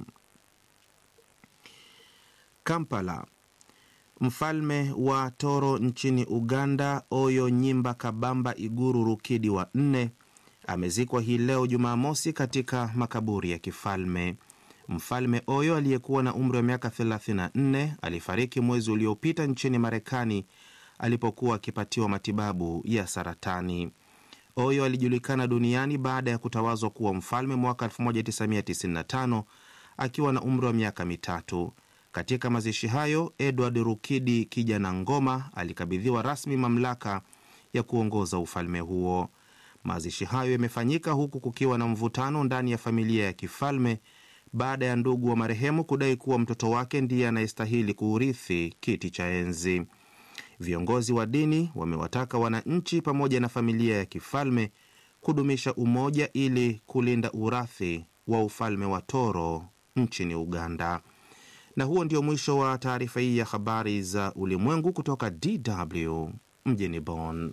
D: Kampala. Mfalme wa Toro nchini Uganda, Oyo Nyimba Kabamba Iguru Rukidi wa nne amezikwa hii leo Jumamosi katika makaburi ya kifalme. Mfalme Oyo aliyekuwa na umri wa miaka 34 alifariki mwezi uliopita nchini Marekani alipokuwa akipatiwa matibabu ya saratani. Oyo alijulikana duniani baada ya kutawazwa kuwa mfalme mwaka 1995 akiwa na umri wa miaka mitatu. Katika mazishi hayo, Edward Rukidi kijana ngoma alikabidhiwa rasmi mamlaka ya kuongoza ufalme huo. Mazishi hayo yamefanyika huku kukiwa na mvutano ndani ya familia ya kifalme baada ya ndugu wa marehemu kudai kuwa mtoto wake ndiye anayestahili kuurithi kiti cha enzi. Viongozi wa dini wamewataka wananchi pamoja na familia ya kifalme kudumisha umoja ili kulinda urathi wa ufalme wa Toro nchini Uganda. Na huo ndio mwisho wa taarifa hii ya habari za ulimwengu kutoka DW mjini Bonn.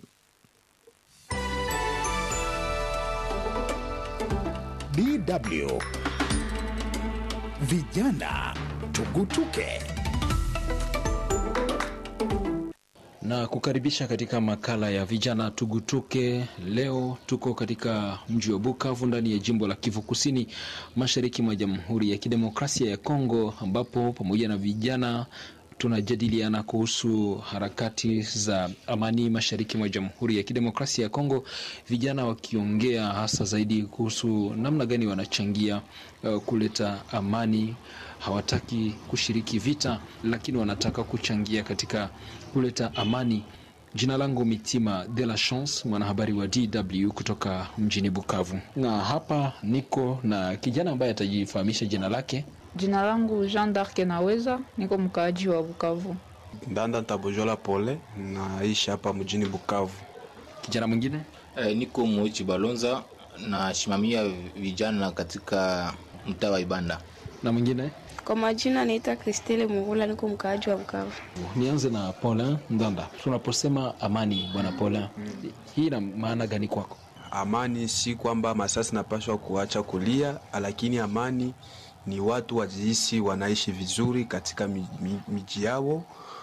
E: DW Vijana Tugutuke.
F: na kukaribisha katika makala ya vijana tugutuke. Leo tuko katika mji wa Bukavu ndani ya jimbo la Kivu Kusini, mashariki mwa Jamhuri ya Kidemokrasia ya Kongo, ambapo pamoja na vijana tunajadiliana kuhusu harakati za amani mashariki mwa Jamhuri ya Kidemokrasia ya Kongo, vijana wakiongea hasa zaidi kuhusu namna gani wanachangia uh, kuleta amani. Hawataki kushiriki vita, lakini wanataka kuchangia katika kuleta amani. Jina langu Mitima de la Chance, mwanahabari wa DW kutoka mjini Bukavu, na hapa niko na kijana ambaye atajifahamisha jina lake.
G: Jina langu Jean d'Arc Naweza, niko mkaaji wa Bukavu.
H: Ndanda Tabojola Pole, naishi hapa mjini Bukavu.
F: Kijana mwingine
I: Eh, niko Moichi Balonza nasimamia vijana katika mtaa wa Ibanda.
F: na mwingine.
J: Kwa majina naitwa Kristele Mugula, niko mkaaji wa Bukavu.
F: Nianze na Paulin Ndanda. Tunaposema amani, bwana Paulin, hii ina maana gani kwako?
H: amani si kwamba masasi napashwa kuacha kulia, lakini amani ni watu wajihisi wanaishi vizuri katika mi- mi- miji yao,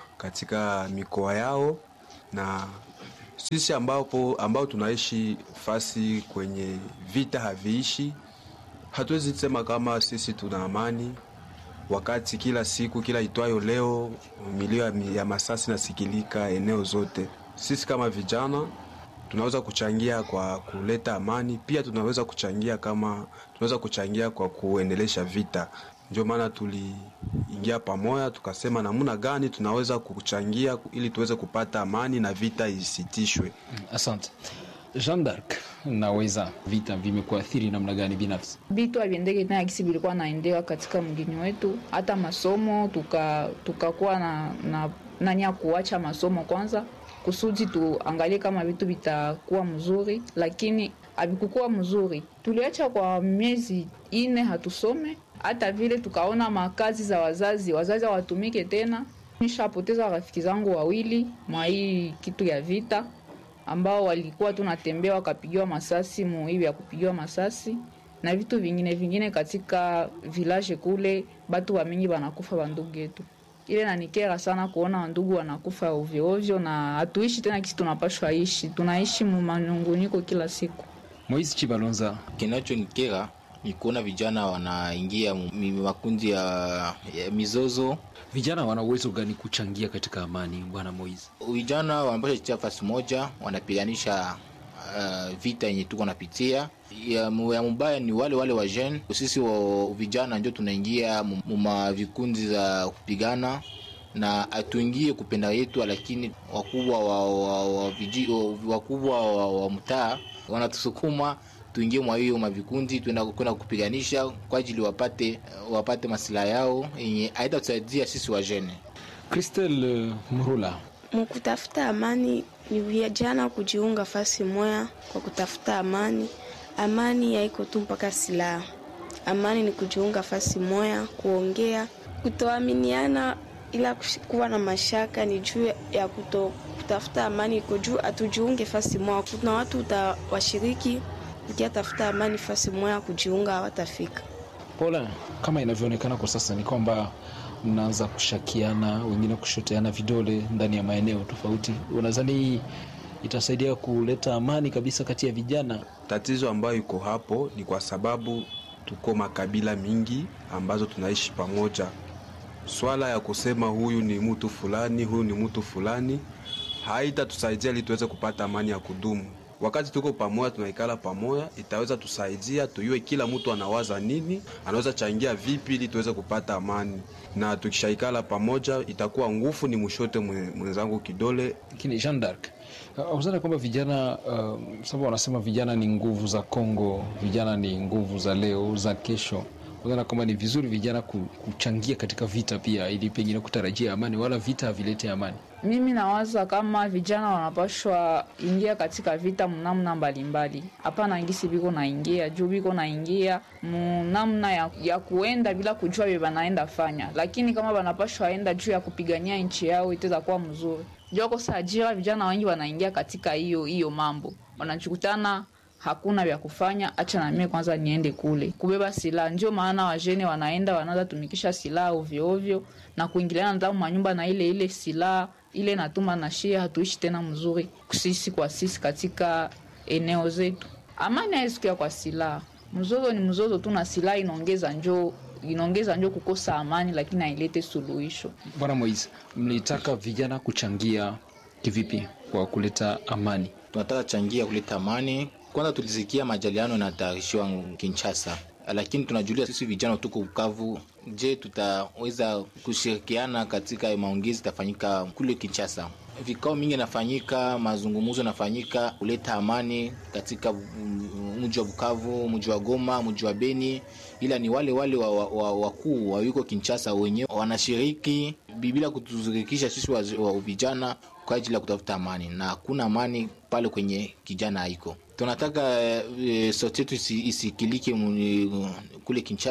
H: katika mikoa yao, na sisi ambapo ambao tunaishi fasi kwenye vita haviishi, hatuwezi sema kama sisi tuna amani wakati kila siku kila itwayo leo milio ya, ya masasi nasikilika eneo zote. Sisi kama vijana tunaweza kuchangia kwa kuleta amani, pia tunaweza kuchangia kama tunaweza kuchangia kwa kuendelesha vita. Ndio maana tuliingia pamoja tukasema namna gani tunaweza kuchangia ili tuweze kupata amani na vita isitishwe.
F: Asante Jean d'Arc, naweza vita vimekuathiri namna gani binafsi?
G: vitu haviendeke tena kisi vilikuwa naendewa katika mgini wetu, hata masomo tuka tukakuwa na, na nani ya kuacha masomo kwanza kusudi tuangalie kama vitu vitakuwa mzuri, lakini havikukuwa mzuri. Tuliacha kwa miezi ine hatusome, hata vile tukaona makazi za wazazi, wazazi hawatumike tena. Nishapoteza rafiki zangu wawili mwa hii kitu ya vita ambao walikuwa tunatembea wakapigiwa masasi muhivi ya kupigiwa masasi na vitu vingine vingine katika village kule, batu wa mingi wanakufa bandugu yetu. Ile nanikera sana kuona wandugu wanakufa ovyo ovyo, na hatuishi tena kisi tunapashwa ishi, tunaishi mu manunguniko kila siku.
F: Moise Chibalonza,
I: Kinachonikera ni kuona vijana wanaingia mu- mi- makundi ya, ya mizozo.
F: vijana wana uwezo gani kuchangia katika amani, bwana Moise?
I: Vijana wanapasha chitia fasi moja, wanapiganisha uh, vita yenye tuko napitia ya, mu- ya mubaya ni wale wale wa jeune. Sisi wa vijana ndio tunaingia mu mu ma vikundi za kupigana na hatuingie kupenda yetu, lakini wakubwa wa, wa, wa, viji- wa, wakubwa wa, wa mtaa wanatusukuma tuingie mwa hiyo mavikundi tuenda kwenda kupiganisha kwa ajili wapate wapate masilaha yao yenye haitatusaidia sisi wajene.
F: Christelle Mrula,
J: Mkutafuta amani ni vijana kujiunga fasi moya kwa kutafuta amani. Amani haiko tu mpaka silaha. Amani ni kujiunga fasi moya, kuongea, kutoaminiana, ila kush- kuwa na mashaka ni juu ya kuto kutafuta amani iko juu, hatujiunge fasi moya. Kuna watu utawashiriki ukiatafuta amani fasi moya, kujiunga hawatafika.
F: Paula, kama inavyoonekana kwa sasa ni kwamba mnaanza kushakiana, wengine kushoteana vidole ndani ya maeneo tofauti. Unadhani hii itasaidia kuleta amani kabisa kati ya vijana?
H: Tatizo ambayo iko hapo ni kwa sababu tuko makabila mingi ambazo tunaishi pamoja. Swala ya kusema huyu ni mtu fulani, huyu ni mtu fulani haitatusaidia ili tuweze kupata amani ya kudumu. Wakati tuko pamoja, tunaikala pamoja, itaweza tusaidia tuyue kila mtu anawaza nini, anaweza changia vipi ili tuweze kupata amani, na tukishaikala pamoja itakuwa nguvu ni mshote mwe- mwenzangu kidole
F: Lakini Jean d'Arc, uzana kwamba vijana uh, sababu wanasema vijana ni nguvu za Kongo, vijana ni nguvu za leo za kesho. Uzana kwamba ni vizuri vijana ku- kuchangia katika vita pia, ili pengine kutarajia amani, wala vita havilete amani.
G: Mimi nawaza kama vijana wanapashwa ingia katika vita mnamna mbalimbali, hapana ngisi biko naingia juu biko naingia munamna ya, ya kuenda bila kujua vye banaenda fanya, lakini kama banapashwa enda juu ya kupigania nchi yao itaweza kuwa mzuri. Juu kosa ajira, vijana wengi wanaingia katika hiyo hiyo mambo, wanachukutana hakuna vya kufanya, acha na mimi kwanza niende kule kubeba silaha. Ndio maana wajene wanaenda wanaanza tumikisha silaha ovyo ovyo na kuingiliana ndani manyumba na ile ile silaha ile natuma na shia, hatuishi tena mzuri sisi kwa sisi katika eneo zetu. Amani haisikia kwa silaha, mzozo ni mzozo tu, na silaha inaongeza njoo inaongeza njo kukosa amani, lakini hailete suluhisho.
F: Bwana Moise, mlitaka vijana kuchangia kivipi kwa kuleta amani?
I: tunataka changia kuleta amani. Kwanza tulisikia majaliano yanatayarishiwa Kinshasa, lakini tunajulia sisi vijana tuko Bukavu. Je, tutaweza kushirikiana katika maongezi itafanyika kule Kinshasa? Vikao mingi inafanyika, mazungumzo yanafanyika kuleta amani katika mm, mji wa Bukavu, mji wa Goma, mji wa Beni, ila ni wale wale wakuu wa, wa, wakuu wa yuko Kinshasa wenyewe wanashiriki bila kutuzirikisha sisi wa, wa vijana kwa ajili ya kutafuta amani, na hakuna amani pale kwenye kijana haiko. Tunataka e, sauti yetu isi, isikilike mu- kule Kinshasa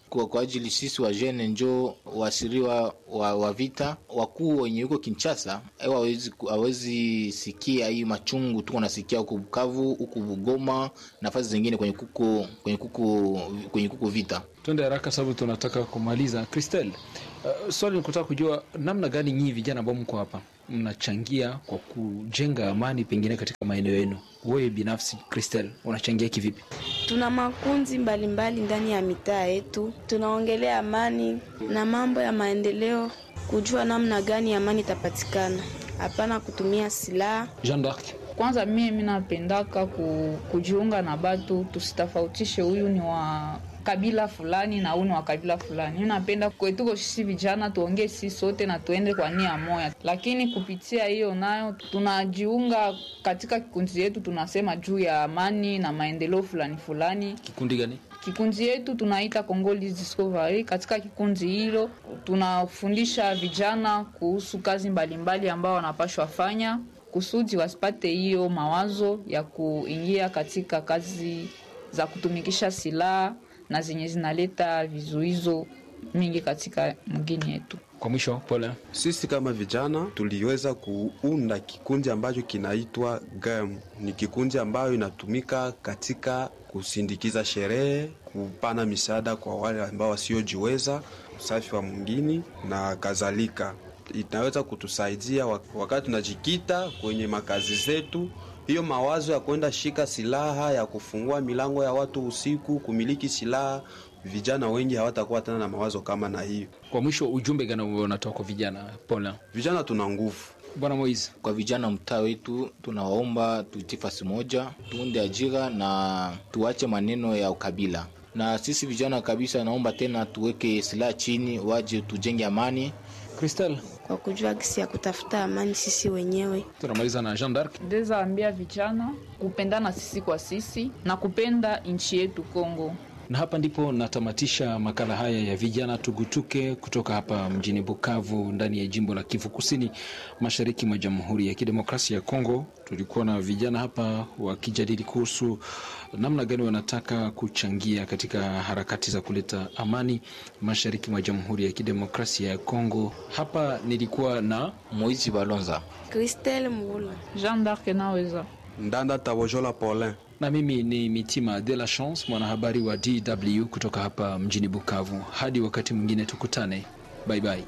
I: kwa, kwa ajili sisi wa jene njo waasiriwa wa, wa vita wakuu wenye huko Kinshasa ewa hawezi hawezi sikia hii machungu tuko nasikia huku Bukavu huku Bugoma nafasi zingine kwenye kuko kwenye kuko kwenye kuko vita.
F: Twende haraka sababu tunataka kumaliza. Christelle, uh, swali nikutaka kujua namna gani nyinyi vijana ambao mko hapa mnachangia kwa kujenga amani pengine katika maeneo yenu. Wewe binafsi Christelle, unachangia kivipi?
J: Tuna makundi mbalimbali ndani ya mitaa yetu, tunaongelea amani na mambo ya maendeleo, kujua namna gani amani itapatikana, hapana kutumia silaha.
F: Jean d'Arc,
G: Kwanza mie mi napendaka ku, kujiunga na batu, tusitofautishe huyu ni wa kabila fulani na huyu ni wa kabila fulani. Mi napenda kwetuko sisi vijana tuongee sisi sote na tuende kwa nia moya, lakini kupitia hiyo nayo tunajiunga katika kikundi yetu, tunasema juu ya amani na maendeleo fulani fulani.
F: kikundi gani?
G: Kikundi yetu tunaita Congolese Discovery. Katika kikundi hilo tunafundisha vijana kuhusu kazi mbalimbali ambao wanapashwa fanya kusudi wasipate hiyo mawazo ya kuingia katika kazi za kutumikisha silaha na zenye zinaleta vizuizo mingi katika mgini yetu.
F: Kwa mwisho, pole.
H: Sisi kama vijana tuliweza kuunda kikundi ambacho kinaitwa GAM. Ni kikundi ambayo inatumika katika kusindikiza sherehe, kupana misaada kwa wale ambao wasiojiweza, usafi wa mwingini na kadhalika. Inaweza kutusaidia wak- wakati tunajikita kwenye makazi zetu. Hiyo mawazo ya kwenda shika silaha, ya kufungua milango ya watu usiku, kumiliki silaha, vijana wengi hawatakuwa tena na mawazo kama na hiyo.
F: Kwa mwisho, ujumbe gani ambao unatoa kwa vijana? Pole.
H: Vijana tuna nguvu.
F: Bwana Moise,
I: Kwa vijana mtaa wetu tunawaomba tuitie fasi moja, tuunde ajira na tuache maneno ya ukabila. Na sisi vijana kabisa, naomba tena tuweke silaha chini, waje tujenge amani.
F: Christelle,
J: kwa kujua gisi ya kutafuta amani sisi wenyewe.
F: tunamaliza na Jean d'Arc.
G: Ndeza ambia vijana kupendana sisi kwa sisi na kupenda nchi yetu Kongo.
F: Na hapa ndipo natamatisha makala haya ya vijana tugutuke kutoka hapa mjini Bukavu ndani ya jimbo la Kivu Kusini mashariki mwa Jamhuri ya Kidemokrasia ya Kongo. Tulikuwa na vijana hapa wakijadili kuhusu namna gani wanataka kuchangia katika harakati za kuleta amani mashariki mwa Jamhuri ya Kidemokrasia ya Kongo. Hapa nilikuwa na
I: Moizi Balonza.
J: Christelle Mvula.
G: Jean d'Arc naweza
H: Ndanda Tabojola Paulin.
F: na mimi ni Mitima de la Chance, mwanahabari wa DW kutoka hapa mjini Bukavu. Hadi wakati mwingine tukutane, bye bye.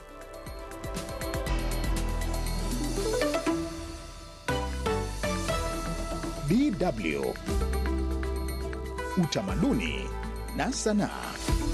E: DW Utamaduni na Sanaa.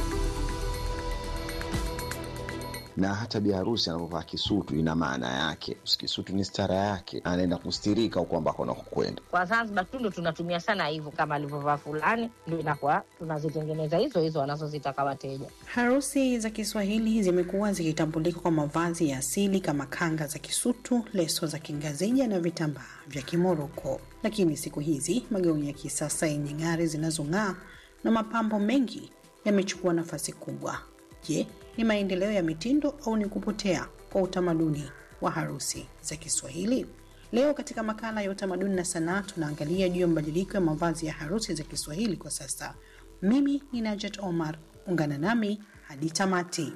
K: na hata biharusi anapovaa kisutu ina maana yake. Kisutu ni stara yake, anaenda kustirika huko ambako anakokwenda.
L: Kwa Zanzibar tu ndo tunatumia sana hivyo, kama alivyovaa fulani, ndo inakuwa tunazitengeneza hizo hizo wanazozitaka wateja.
M: Harusi za Kiswahili zimekuwa zikitambulika kwa mavazi ya asili kama kanga za Kisutu, leso za Kingazija na vitambaa vya Kimoroko. Lakini siku hizi magauni ya kisasa yenye ng'ari zinazong'aa na mapambo mengi yamechukua nafasi kubwa. Je, ni maendeleo ya mitindo au ni kupotea kwa utamaduni wa harusi za Kiswahili? Leo katika makala ya utamaduni na sanaa tunaangalia juu ya mabadiliko ya mavazi ya harusi za Kiswahili kwa sasa. Mimi ni Najat Omar, ungana nami hadi tamati.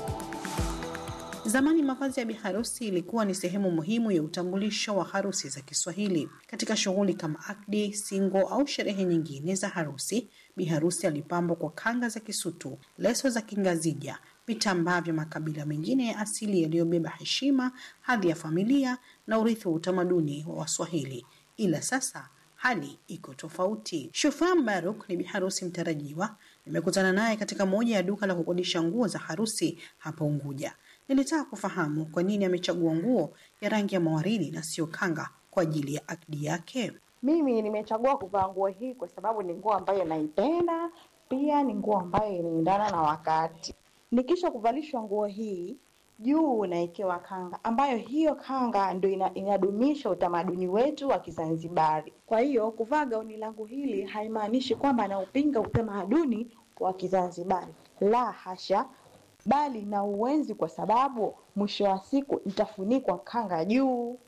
M: Zamani mavazi ya biharusi ilikuwa ni sehemu muhimu ya utambulisho wa harusi za Kiswahili. Katika shughuli kama akdi, singo au sherehe nyingine za harusi, biharusi alipambwa kwa kanga za Kisutu, leso za Kingazija, vitambaa vya makabila mengine ya asili yaliyobeba heshima, hadhi ya familia na urithi wa utamaduni wa Waswahili. Ila sasa hali iko tofauti. Shufaa Baruk ni biharusi mtarajiwa. Nimekutana naye katika moja ya duka la kukodisha nguo za harusi hapa Unguja. Nilitaka kufahamu kwa nini amechagua nguo ya rangi ya mawaridi na sio kanga kwa ajili ya akdi yake.
N: Mimi nimechagua kuvaa nguo hii kwa sababu ni nguo ambayo naipenda, pia ni nguo ambayo inaendana na wakati. Nikisha kuvalishwa nguo hii juu unawekewa kanga, ambayo hiyo kanga ndo ina, inadumisha utamaduni wetu wa Kizanzibari. Kwa hiyo kuvaa gauni langu hili haimaanishi kwamba naupinga utamaduni wa Kizanzibari, la hasha, bali na uwenzi, kwa sababu mwisho wa siku nitafunikwa kanga juu.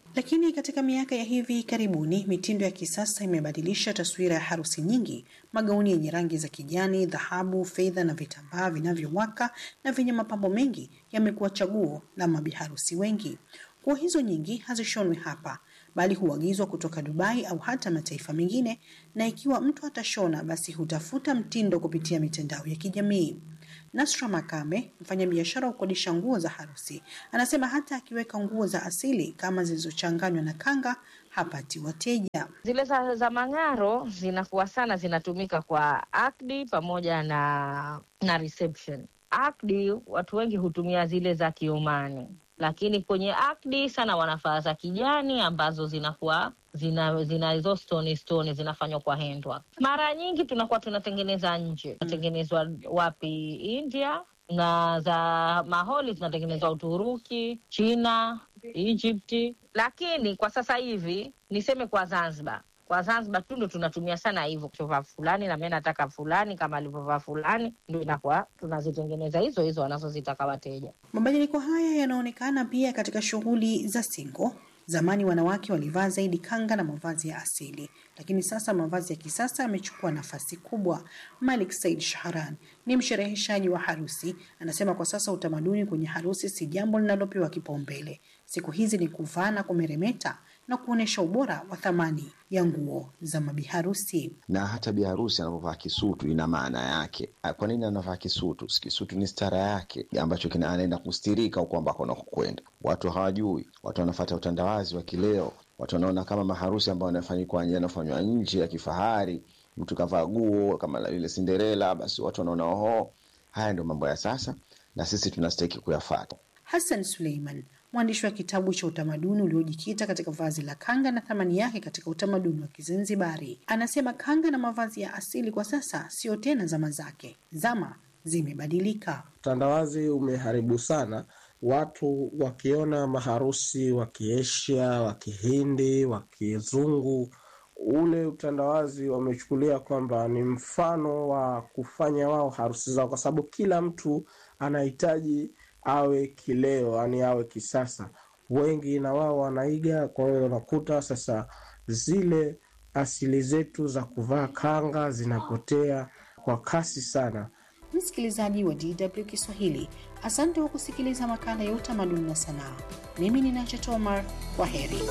M: Lakini katika miaka ya hivi karibuni, mitindo ya kisasa imebadilisha taswira ya harusi nyingi. Magauni yenye rangi za kijani, dhahabu, fedha na vitambaa vinavyowaka na vyenye mapambo mengi yamekuwa chaguo la mabiharusi wengi. Nguo hizo nyingi hazishonwi hapa bali huagizwa kutoka Dubai au hata mataifa mengine, na ikiwa mtu atashona, basi hutafuta mtindo kupitia mitandao ya kijamii. Nasra Makame, mfanyabiashara wa kukodisha nguo za harusi, anasema hata akiweka nguo za asili kama zilizochanganywa na kanga hapati wateja.
L: Zile za, za mang'aro zinakuwa sana zinatumika kwa akdi pamoja na na reception. Akdi watu wengi hutumia zile za Kiomani, lakini kwenye akdi sana wanafaa za kijani ambazo zinakuwa zina zina hizo stone stone zinafanywa kwa handwork. Mara nyingi tunakuwa tunatengeneza nje, tunatengenezwa wapi? India, na za maholi zinatengenezwa Uturuki, China, Egypt. Lakini kwa sasa hivi niseme kwa Zanzibar kwa Zanzibar tu ndo tunatumia sana hivyo, kuchovaa fulani na mimi nataka fulani kama alivyovaa fulani, ndo inakuwa tunazitengeneza hizo hizo wanazozitaka wateja.
M: Mabadiliko haya yanaonekana pia katika shughuli za singo. Zamani wanawake walivaa zaidi kanga na mavazi ya asili, lakini sasa mavazi ya kisasa yamechukua nafasi kubwa. Malik Said Shahran ni mshereheshaji wa harusi, anasema kwa sasa utamaduni kwenye harusi si jambo linalopewa kipaumbele. Siku hizi ni kuvaa na kumeremeta na kuonyesha ubora wa thamani ya nguo za mabiharusi.
K: na hata biharusi anapovaa kisutu ina maana yake. Ah, Kwa nini anavaa kisutu? Si Kisutu ni stara yake ambacho kina anaenda kustirika huko ambako anakokwenda. Watu hawajui, watu wanafuata utandawazi wa kileo, watu wanaona kama maharusi ambayo yanafanyikwa yanafanywa nje ya kifahari, mtu kavaa guo kama la- lile Cinderella, basi watu wanaona oho, haya ndio mambo ya sasa, na sisi tunastahiki kuyafata.
M: Hassan Suleiman, mwandishi wa kitabu cha utamaduni uliojikita katika vazi la kanga na thamani yake katika utamaduni wa Kizanzibari, anasema kanga na mavazi ya asili kwa sasa sio tena zama zake, zama zimebadilika.
O: Utandawazi umeharibu sana watu wakiona maharusi wa Kiasia, wa Kihindi, wa Kizungu, ule utandawazi wamechukulia kwamba ni mfano wa kufanya wao harusi zao, kwa sababu kila mtu anahitaji awe kileo, yani awe kisasa. Wengi na wao wanaiga, kwa hiyo unakuta sasa zile asili zetu za kuvaa kanga zinapotea kwa kasi sana.
M: Msikilizaji wa DW Kiswahili, asante kwa kusikiliza makala ya utamaduni na sanaa. Mimi ni Nacha Tomar, kwa heri.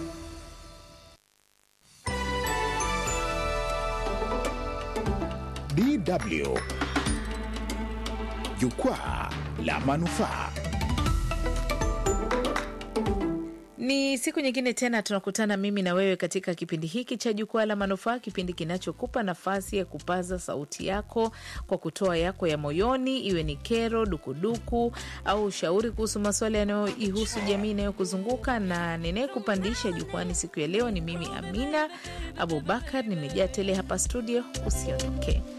E: DW Jukwaa la Manufaa.
P: Ni siku nyingine tena tunakutana mimi na wewe katika kipindi hiki cha Jukwaa la Manufaa, kipindi kinachokupa nafasi ya kupaza sauti yako kwa kutoa yako ya moyoni, iwe ni kero, dukuduku au ushauri kuhusu masuala yanayoihusu jamii inayokuzunguka. Na ninayekupandisha jukwani siku ya leo ni mimi Amina Abubakar, nimejaa tele hapa studio. Usiondoke.